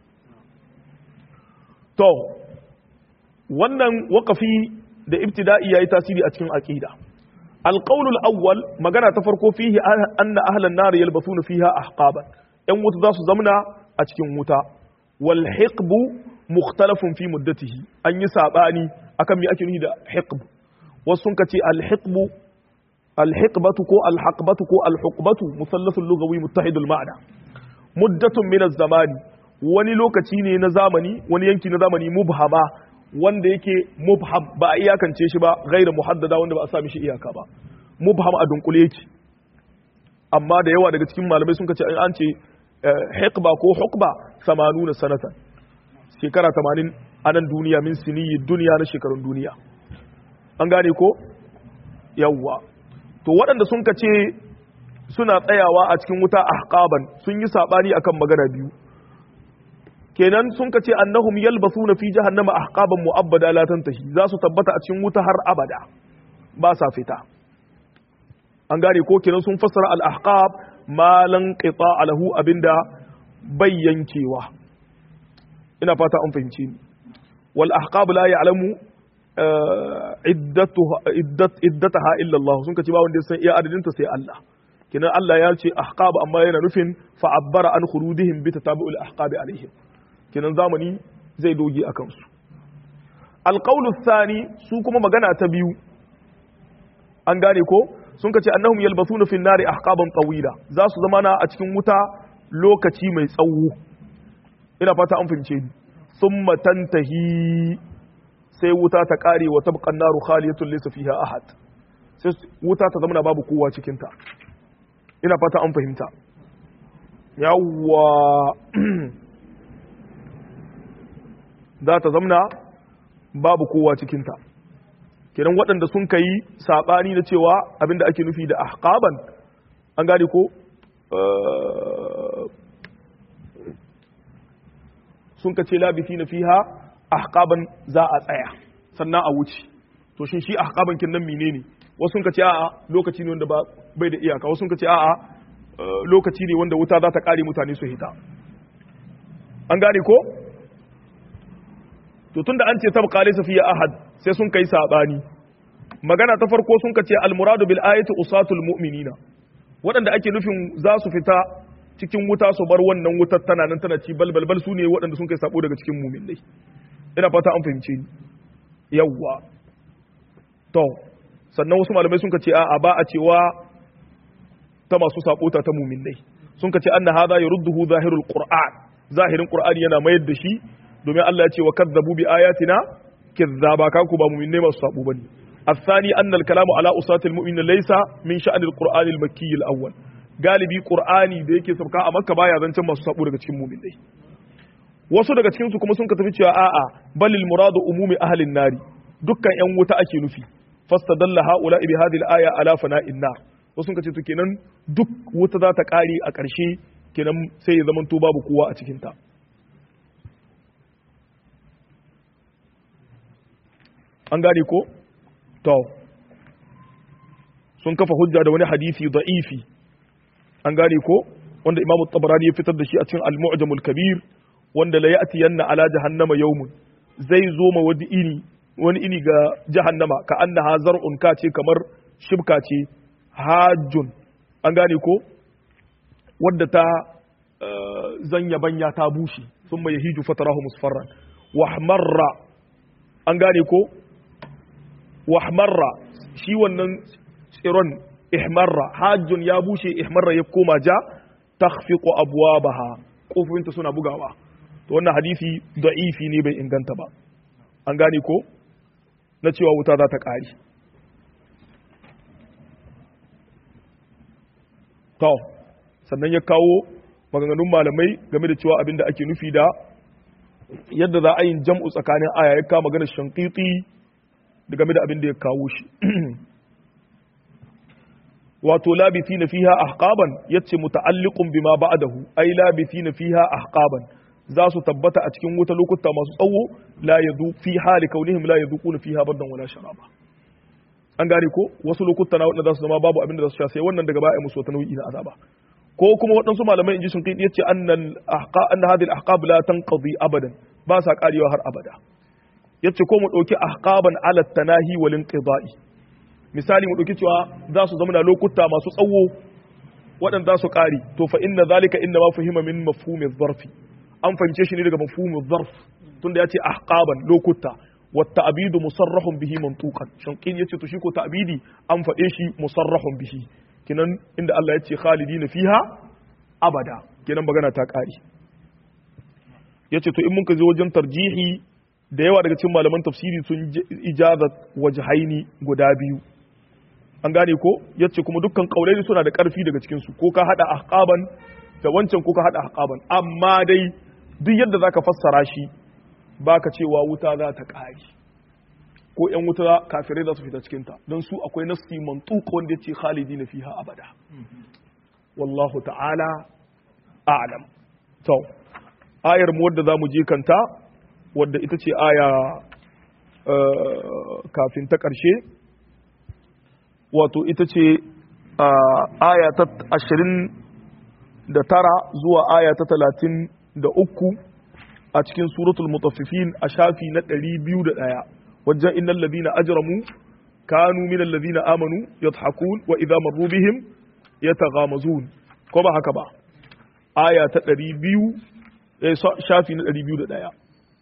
to wannan waqafi da ibtida'i yayi tasiri a cikin aqida القول الأول مجانا تفرقوا فيه أن أهل النار يلبثون فيها أحقابا ‘yan wuta za su zamna a cikin wuta wal hiqbu mukhtalafun fi muddatihi an yi sabani akan me ake nufi da hiqb wasu sun kace al hiqbu al hiqbatu ko al haqbatu ko al huqbatu musallasul lughawi muttahidul ma'na muddatun min az-zamani wani lokaci ne na zamani wani yanki na zamani mubhama wanda yake mubham ba a iyakance shi ba gaira muhaddada wanda ba a sa mishi iyaka ba mubham a dunkule yake amma da yawa daga cikin malamai sun kace an ce hikba ko hukba 80 sanatan shekara 80 a nan duniya min siniyi duniya na shekarun duniya an gane ko yawwa to waɗanda sun ka ce suna tsayawa a cikin wuta ahqaban sun yi sabani akan magana biyu kenan sun ka ce annahum yalbasuna fi jahannama ahqaban mu'abbada la tantahi za su tabbata a cikin wuta har abada ba sa fita an gane ko kenan sun fassara al-ahqab ma lan qita lahu abinda bai yankewa ina fata an fahimci ni wal ahqab la ya'lamu iddatuha iddat iddataha illa Allah sun kace ba wanda san iya adadin ta sai Allah kenan Allah ya ce ahqab amma yana nufin fa abbara an khurudihim bi tatabu'il ahqab alaihim kenan zamani zai doge akan su alqawlu thani su kuma magana ta biyu an gane ko sun ka ce annahum yalbasuna fi nari ahqaban tawila za su zama na a cikin wuta lokaci mai tsawo ina fata an fahimce ni thumma tantahi sai wuta ta kare wa tabqa naru khaliyatun laysa fiha ahad sai wuta ta zama babu kowa cikin ta ina fata an fahimta yawwa za ta zamna babu kowa cikinta kenan waɗanda sun ka yi saɓani na cewa abinda ake nufi da ahqaban an gane ko sun ka ce labisi na fiha ahqaban za a tsaya sannan a wuce to shin shi ahqaban kin nan menene wasu sun ka ce a'a lokaci ne wanda ba bai da iyaka wasu sun ka ce a'a lokaci ne wanda wuta za ta kare mutane su hita an gane ko to tunda an ce tabqa laysa fiya ahad sai sun kai sabani magana ta farko sun kace al muradu bil ayati usatul mu'minina waɗanda ake nufin za su fita cikin wuta su bar wannan wutar tana nan tana ci balbal bal su ne waɗanda sun kai sabo daga cikin mu'minai ina fata an fahimce ni yawwa to sannan wasu malamai sun kace a'a ba a cewa ta masu sabo ta ta mu'minai sun kace anna hadha yurduhu zahirul qur'an zahirin qur'ani yana mayar da shi domin Allah ya ce wa kadzabu bi ayatina kizzaba ka ku ba mu'minai masu sabo bane الثاني أن الكلام على أصاة المؤمنين ليس من شأن القرآن المكي الأول galibi qur'ani da yake sauka a makka baya zancen masu sabo daga cikin mu'minai wasu daga cikin su kuma sun ka tafi cewa a'a balil muradu umumi ahlin nari dukkan yan wuta ake nufi fastadalla haula bi hadhihi al-aya ala fana'in nar wasu sun ka ce to kenan duk wuta za ta kare a ƙarshe kenan sai ya zama to babu kowa a cikin ta an gane ko to sun kafa hujja da wani hadisi da'ifi an gane ko wanda imamu tabarani ya fitar da shi a cikin al-mu'jamul kabir wanda la ya'ti yanna ala jahannama yawmun zai zo ma wani ini wani ini ga jahannama ka annaha zar'un ka ce kamar shibka ce hajjun an gane ko wadda ta zanya banya ta bushe sun mai hiju fatarahu musfarran wahmarra an gane ko wahmarra shi wannan tsiron ihmarra hajjun ya bushe ihmarra ya koma ja takhfiqu abwabaha kofofinta suna bugawa to wannan hadisi da'ifi ne bai inganta ba an gane ko na cewa wuta za ta ƙari to sannan ya kawo maganganun malamai game da cewa abinda ake nufi da yadda za a yin jam'u tsakanin aya ya kawo maganar shankiti da game da abinda ya kawo shi wato labiti na fiha ahqaban yace muta'alliqun bima ba'dahu ai labiti na fiha ahqaban za su tabbata a cikin wuta lokuta masu tsawo la yadu fi hali kaunihim la yadhuquna fiha bardan wala sharaba an gane ko wasu lokuta na wadanda za su zama babu abin da za su sha sai wannan daga baya musu wata nau'i na azaba ko kuma waɗansu malamai inji sun kai yace annal ahqa anna hadhihi al-ahqab la tanqadi abadan ba sa karewa har abada yace ko mu dauki ahqaban ala tanahi wal inqida'i misali mu dauki cewa za su zama na lokuta masu tsawo waɗanda za su kare to fa inna zalika inna ma fahima min mafhumi zarfi an fahimce shi ne daga mafhumin zarf tunda ya ce ahqaban lokuta wa ta'bidu musarrahun bihi mantuqan shanqin yace to shi ko ta'bidi an faɗe shi musarrahun bihi kinan inda Allah ya ce khalidina fiha abada kinan magana ta ƙari yace to in mun ka zo wajen tarjihi da yawa daga cikin malaman tafsiri sun ijaza wajhaini guda biyu an gane ko yace kuma dukkan kaulaini suna da ƙarfi daga cikin su ko ka hada ahqaban da wancan ko ka hada ahqaban amma dai duk yadda za ka fassara shi ba ka cewa wuta za ta ƙari ko ‘yan wuta kafirai za su fita cikinta don su akwai nasti mantuka wanda ya ce khalidi na fiha abada wallahu ta'ala a'lam to ayar mu wadda za mu je kanta wadda ita ce aya kafin ta ƙarshe wato ita ce aya ta ashirin da tara zuwa aya ta talatin da uku a cikin suratul mutaffifin a shafi na ɗari biyu da ɗaya wajen innal ladina ajramu kanu min alladhina amanu yadhakun wa idza marru bihim yataghamazun ko ba haka ba aya ta ɗari biyu shafi na ɗari biyu da ɗaya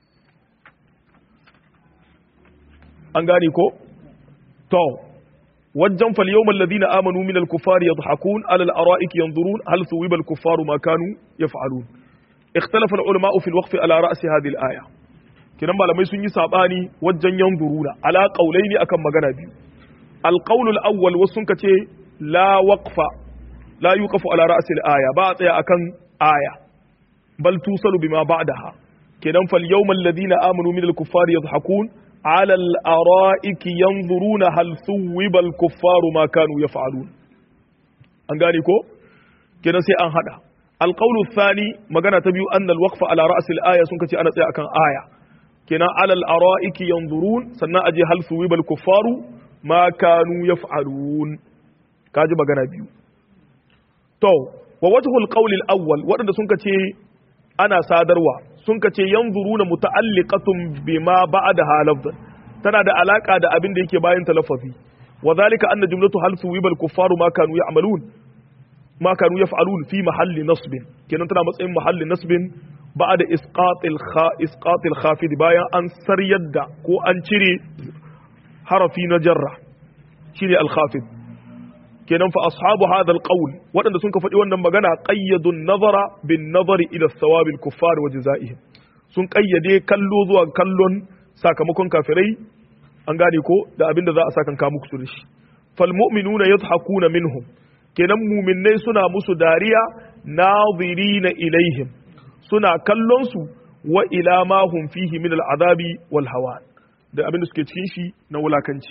an gane ko to wajen fal yawmal ladina amanu min al-kuffari yadhakun ala al-ara'ik yanzurun hal thuwiba al-kuffaru ma kanu yaf'alun اختلف العلماء في الوقف على رأس هذه الآية kinan malamai sun yi sabani wajen yanzuruna ala qaulaini akan magana biyu alqawl al-awwal wasun kace la waqfa la yuqafu ala ra's al-aya ba a tsaya akan aya bal tusalu bima ba'daha kenan fal yawmal ladina amanu min al-kuffari yadhhakun ala al-ara'iki yanzuruna hal thuwiba al-kuffaru ma kanu yaf'alun an gane ko kenan sai an hada alqawlu thani magana ta biyu anna al-waqfa ala ra's al-aya sun kace ana tsaya akan aya kenan ala al-ara'iki yanzurun sannan aje hal thuwiba al-kuffaru ma kanu yaf'alun kaji magana biyu to wa wajhul qawl al-awwal wadanda sun kace ana sadarwa sun kace yanzuruna muta'alliqatun bima ba'daha lafzan tana da alaka da abin da yake bayan talaffuzi wa zalika anna jumlatu hal thuwiba al-kuffaru ma kanu ya'malun ma kanu yaf'alun fi mahalli nasbin kenan tana matsayin mahalli nasbin ba'da isqatil kha isqatil khafid bayan an saryar da ko an cire harafi na jarra shine al-khafid kenan fa ashabu hadha al-qawl wadanda sun ka faɗi wannan magana qayyadu an-nazara bin nazari ila thawab al-kuffar wa jazaihim sun kayyade kallo zuwa kallon sakamakon kafirai an gane ko da abinda za a saka ka muku da shi fal mu'minuna yadhakuna minhum kenan mu'minnai suna musu dariya nazirina ilaihim suna kallon su wa ila ma hum fihi min al-azabi wal hawan da abinda suke cikin shi na wulakanci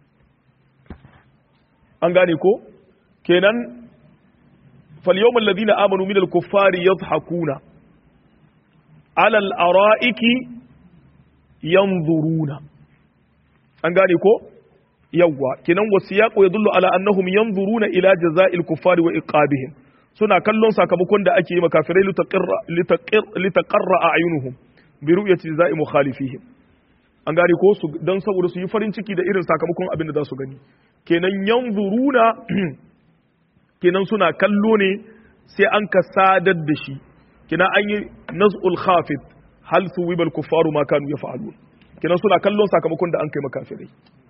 an gane ko kenan falyawmal ladina amanu min al-kuffari yadhhakuna ala al-ara'iki yanzuruna an gane ko yawwa kenan wasiyaqu yadullu ala annahum yanzuruna ila jaza'il kuffari wa iqabihim suna kallon sakamakon da ake yi makafirai litaqarra a'yunuhum bi ru'yati jaza'i mukhalifihim an gane ko su dan saboda su yi farin ciki da irin sakamakon abin da za su gani kenan yanzuruna kenan suna kallo ne sai an ka sadar da shi kenan an yi naz'ul khafid hal suwiba al kuffaru ma kanu yaf'alun kenan suna kallon sakamakon da an kai makafirai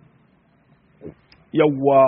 yawwa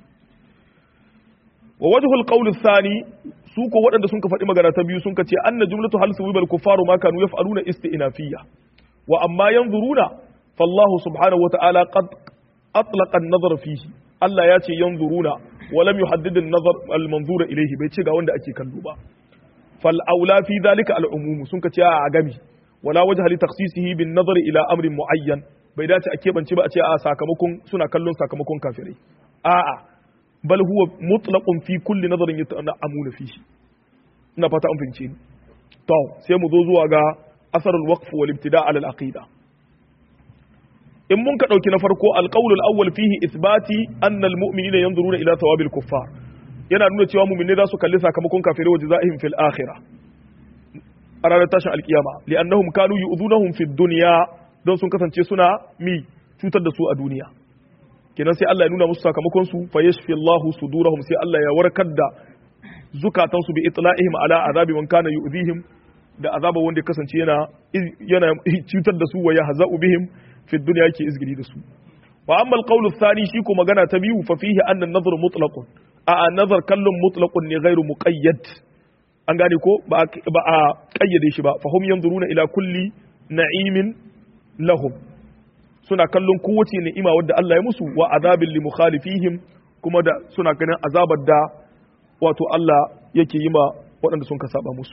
wa wajhul qawl athani su ko waɗanda sun ka faɗi magana ta biyu sun ka ce anna jumlatu hal suwiba al kuffaru ma kanu yaf'aluna isti'nafiyya wa amma yanzuruna fallahu subhanahu wa ta'ala qad atlaqa an-nazar fihi Allah ya ce yanzuruna wa lam yuhaddid an-nazar al-manzura ilayhi bai ce ga wanda ake kallo ba fal aula fi dhalika al-umum sun ka ce a gami wala wajha li takhsisihi bin nazar ila amrin muayyan bai dace a keɓance ba a ce a sakamakon suna kallon sakamakon kafirai a'a bal huwa mutlaqun fi kulli nazarin yata'amuna fihi ina fata an fahimce ni to sai mu zo zuwa ga asarul waqf wal ibtida' ala al-aqida in mun ka dauki na farko al-qawl al-awwal fihi ithbati anna al-mu'minina yanzuruna ila thawabil kuffar yana nuna cewa mu'minai za su kalli sakamakon kafirai wa jazaihim fil akhirah a ranar tashin alkiyama li'annahum kanu yu'dhunahum fid dunya don sun kasance suna mi cutar da su a duniya kenan sai Allah ya nuna musu sakamakon su fa yashfi Allahu sudurahum sai Allah ya warkar da zukatan su bi itla'ihim ala azabi man kana yu'dhihim da azaba wanda ya kasance yana yana cutar da su wa yahza'u bihim fi dunya yake izgiri da su wa amma al thani shi ko magana ta biyu fa fihi anna an-nazar mutlaqun a nazar kallon mutlaqun ne ghairu muqayyad an gane ko ba a kayyade shi ba fa hum yanzuruna ila kulli na'imin lahum suna kallon kowace ni'ima wadda Allah ya musu wa azabin li mukhalifihim kuma da suna ganin azabar da wato Allah yake yi ma waɗanda sun ka saba musu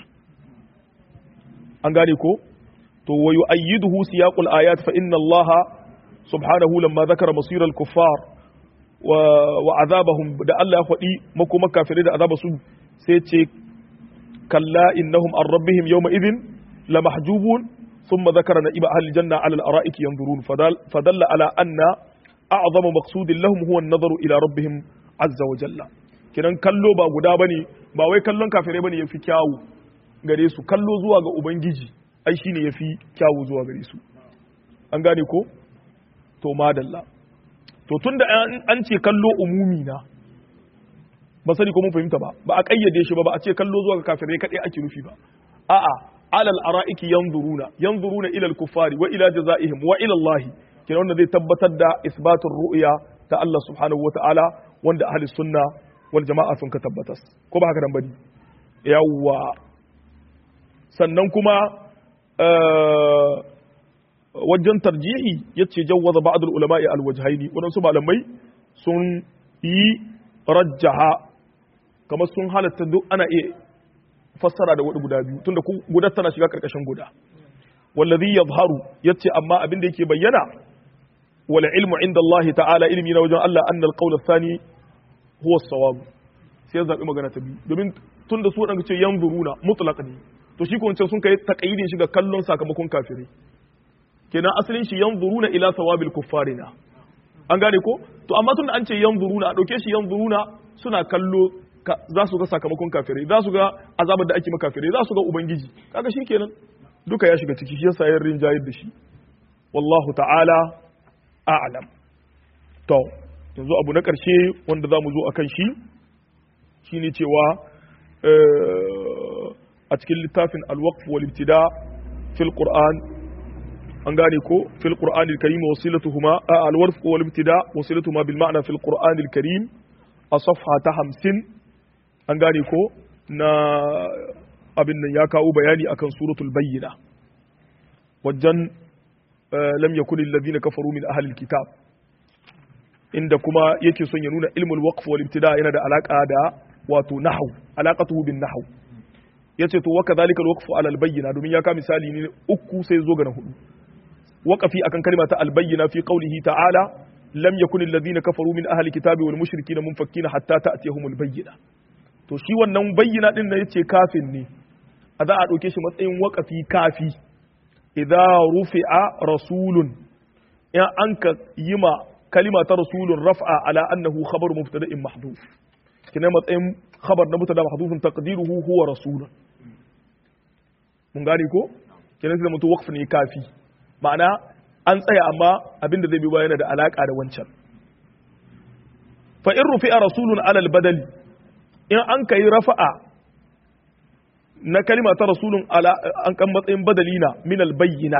an gane ko to wa yu'ayyiduhu siyaqul ayat fa inna Allah subhanahu lamma zakara masir al-kuffar wa wa azabahum da Allah ya faɗi makoma kafirai da azaba su sai ce kalla innahum an rabbihim yawma idhin lamahjubun ثم ذكر نئب أهل الجنة على الأرائك ينظرون فدل, فدل على أن أعظم مقصود لهم هو النظر إلى ربهم عز وجل kinan kallo ba guda bane ba wai kallon kafirai bane yafi kyawu gare su kallo zuwa ga ubangiji ai shine yafi kyawu zuwa gare su an gane ko to madalla to tunda an ce kallo umumi na ba sani ko mun fahimta ba ba a kayyade shi ba ba a ce kallo zuwa ga kafirai kadai ake nufi ba a'a على الارائك ينظرون ينظرون الى الكفار والى جزائهم والى الله kina wanda zai tabbatar da isbatul ru'ya ta Allah subhanahu wataala wanda ahli sunna wal jama'a sun ka tabbatas ko ba haka dan bane yawa sannan kuma wajen tarjihi yace jawwaza ba'd al ulama'i al wajhaini wadansu malamai sun yi rajjaha kamar sun halatta duk ana iya fassara da guda biyu tunda guda tana shiga karkashin guda wallazi yadhharu yace amma abin da yake bayyana wal ilmu inda Allah ta'ala ilmi na wajen Allah anna al-qawl ath-thani huwa as-sawab sai ya zabi magana ta biyu domin tunda su wadanda ce yanzuruna mutlaq ne to shi ko wancan sun kai taqayyidin shi ga kallon sakamakon kafirai kenan asalin shi yanzuruna ila sawabil kuffarina an gane ko to amma tunda an ce yanzuruna a dauke shi yanzuruna suna kallo za su ga sakamakon kafirai za su ga azabar da ake maka kafirai za su ga ubangiji kaga shi kenan duka ya shiga ciki shi yasa yin rinjayar da shi wallahu ta'ala a'lam to yanzu abu na karshe wanda za mu zo akan shi shine cewa a cikin littafin al-waqf wal ibtida fil qur'an an gane ko fil qur'an al-karim wasilatuhuma al-waqf wal ibtida wasilatuhuma bil ma'na fil qur'an al-karim a safha ta 50 an gane ko na abin nan ya kawo bayani akan suratul bayyina wajen lam yakun alladhina kafaru min ahli alkitab inda kuma yake son ya nuna ilmul waqf wal ibtida yana da alaka da wato nahwu alaqatuhu bin nahwu yace to wa kadhalika alwaqf ala albayyina domin ya ka misali ne uku sai zo ga na hudu waqafi akan kalma ta albayyina fi qawlihi ta'ala lam yakun alladhina kafaru min ahli alkitabi wal mushrikina munfakkina hatta ta'tiyahumul bayyina to shi wannan bayyana din da yace kafin ne a za a ɗauke shi matsayin waƙafi kafi idza rufi'a rasulun in an ka yi ma kalima ta rasulun raf'a ala annahu khabar mubtada'in mahdhuf kina matsayin khabar na mubtada mahdhufun taqdiruhu huwa rasulun mun gane ko kina sai mutu waqf ne kafi ma'ana an tsaya amma abinda zai bi bayana da alaka da wancan fa in rufi'a rasulun ala al-badali in an kai rafa'a na kalima ta rasulun an kan matsayin badali na min albayyina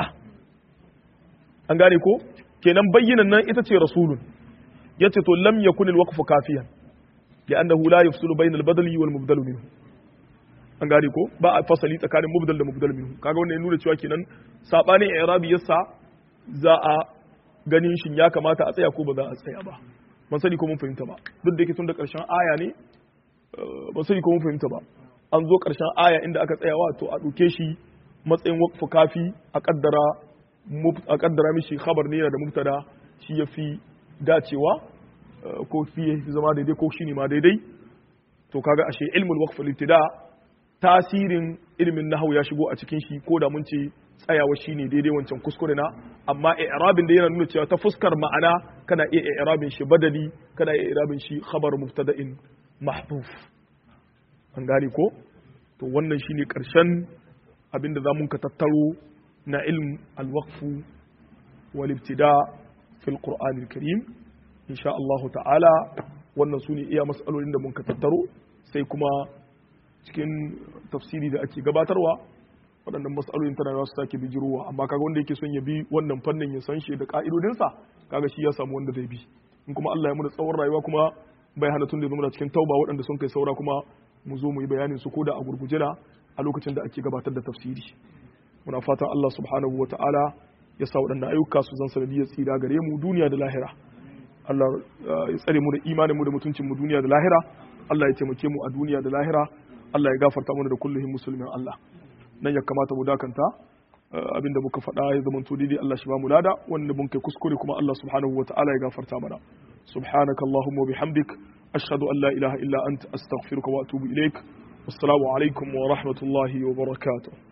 an gane ko kenan bayyinan nan ita ce rasulun yace to lam yakun alwaqfu kafiyan ya annahu la yafsulu bayna albadali wal mubdal minhu an gane ko ba a fasali tsakanin mubdal da mubdal minhu kaga wannan ya nuna cewa kenan sabanin i'rabi yasa za a ganin shin ya kamata a tsaya ko ba za a tsaya ba ban sani ko mun fahimta ba duk da yake tun da karshen aya ne ban sani ko mun fahimta ba an zo ƙarshen aya inda aka tsaya wato a ɗauke shi matsayin wakfu kafi a ƙaddara a ƙaddara mishi khabar ne da mubtada shi ya fi dacewa ko fi ya zama daidai ko shi ne ma daidai to kaga ashe ilmul waqf ibtida tasirin ilmin nahwu ya shigo a cikin shi ko da mun ce tsayawa shine daidai wancan kuskure na amma i'rabin da yana nuna cewa ta fuskar ma'ana kana iya i'rabin shi badali kana iya i'rabin shi khabar mubtada'in mahdhuf an gane ko to wannan shine karshen abinda za mun ka tattaro na ilm alwaqfu wal ibtida fil qur'an karim insha Allah ta'ala wannan su ne iya mas'alolin da mun ka tattaro sai kuma cikin tafsiri da ake gabatarwa waɗannan mas'alolin tana za su sake bijirowa amma kaga wanda yake son ya bi wannan fannin ya san shi da ka'idodinsa kaga shi ya samu wanda zai bi in kuma Allah ya mu da tsawon rayuwa kuma bai hana tun da zama cikin tauba waɗanda sun kai saura kuma mu zo mu yi bayanin su koda a gurguje na a lokacin da ake gabatar da tafsiri muna fatan Allah subhanahu wa ta'ala ya sa waɗannan ayyuka su zan sanadiyar tsira gare mu duniya da lahira Allah ya tsare mu da imanin mu da mutuncin mu duniya da lahira Allah ya taimake mu a duniya da lahira Allah ya gafarta mana da kulluhin musulmin Allah nan ya kamata mu dakanta abinda muka faɗa ya zama to daidai Allah shi ba mu lada wanda mun kai kuskure kuma Allah subhanahu wa ta'ala ya gafarta mana subhanakallahumma wa bihamdik أشهد أن لا إله إلا أنت أستغفرك وأتوب إليك والسلام عليكم ورحمة الله وبركاته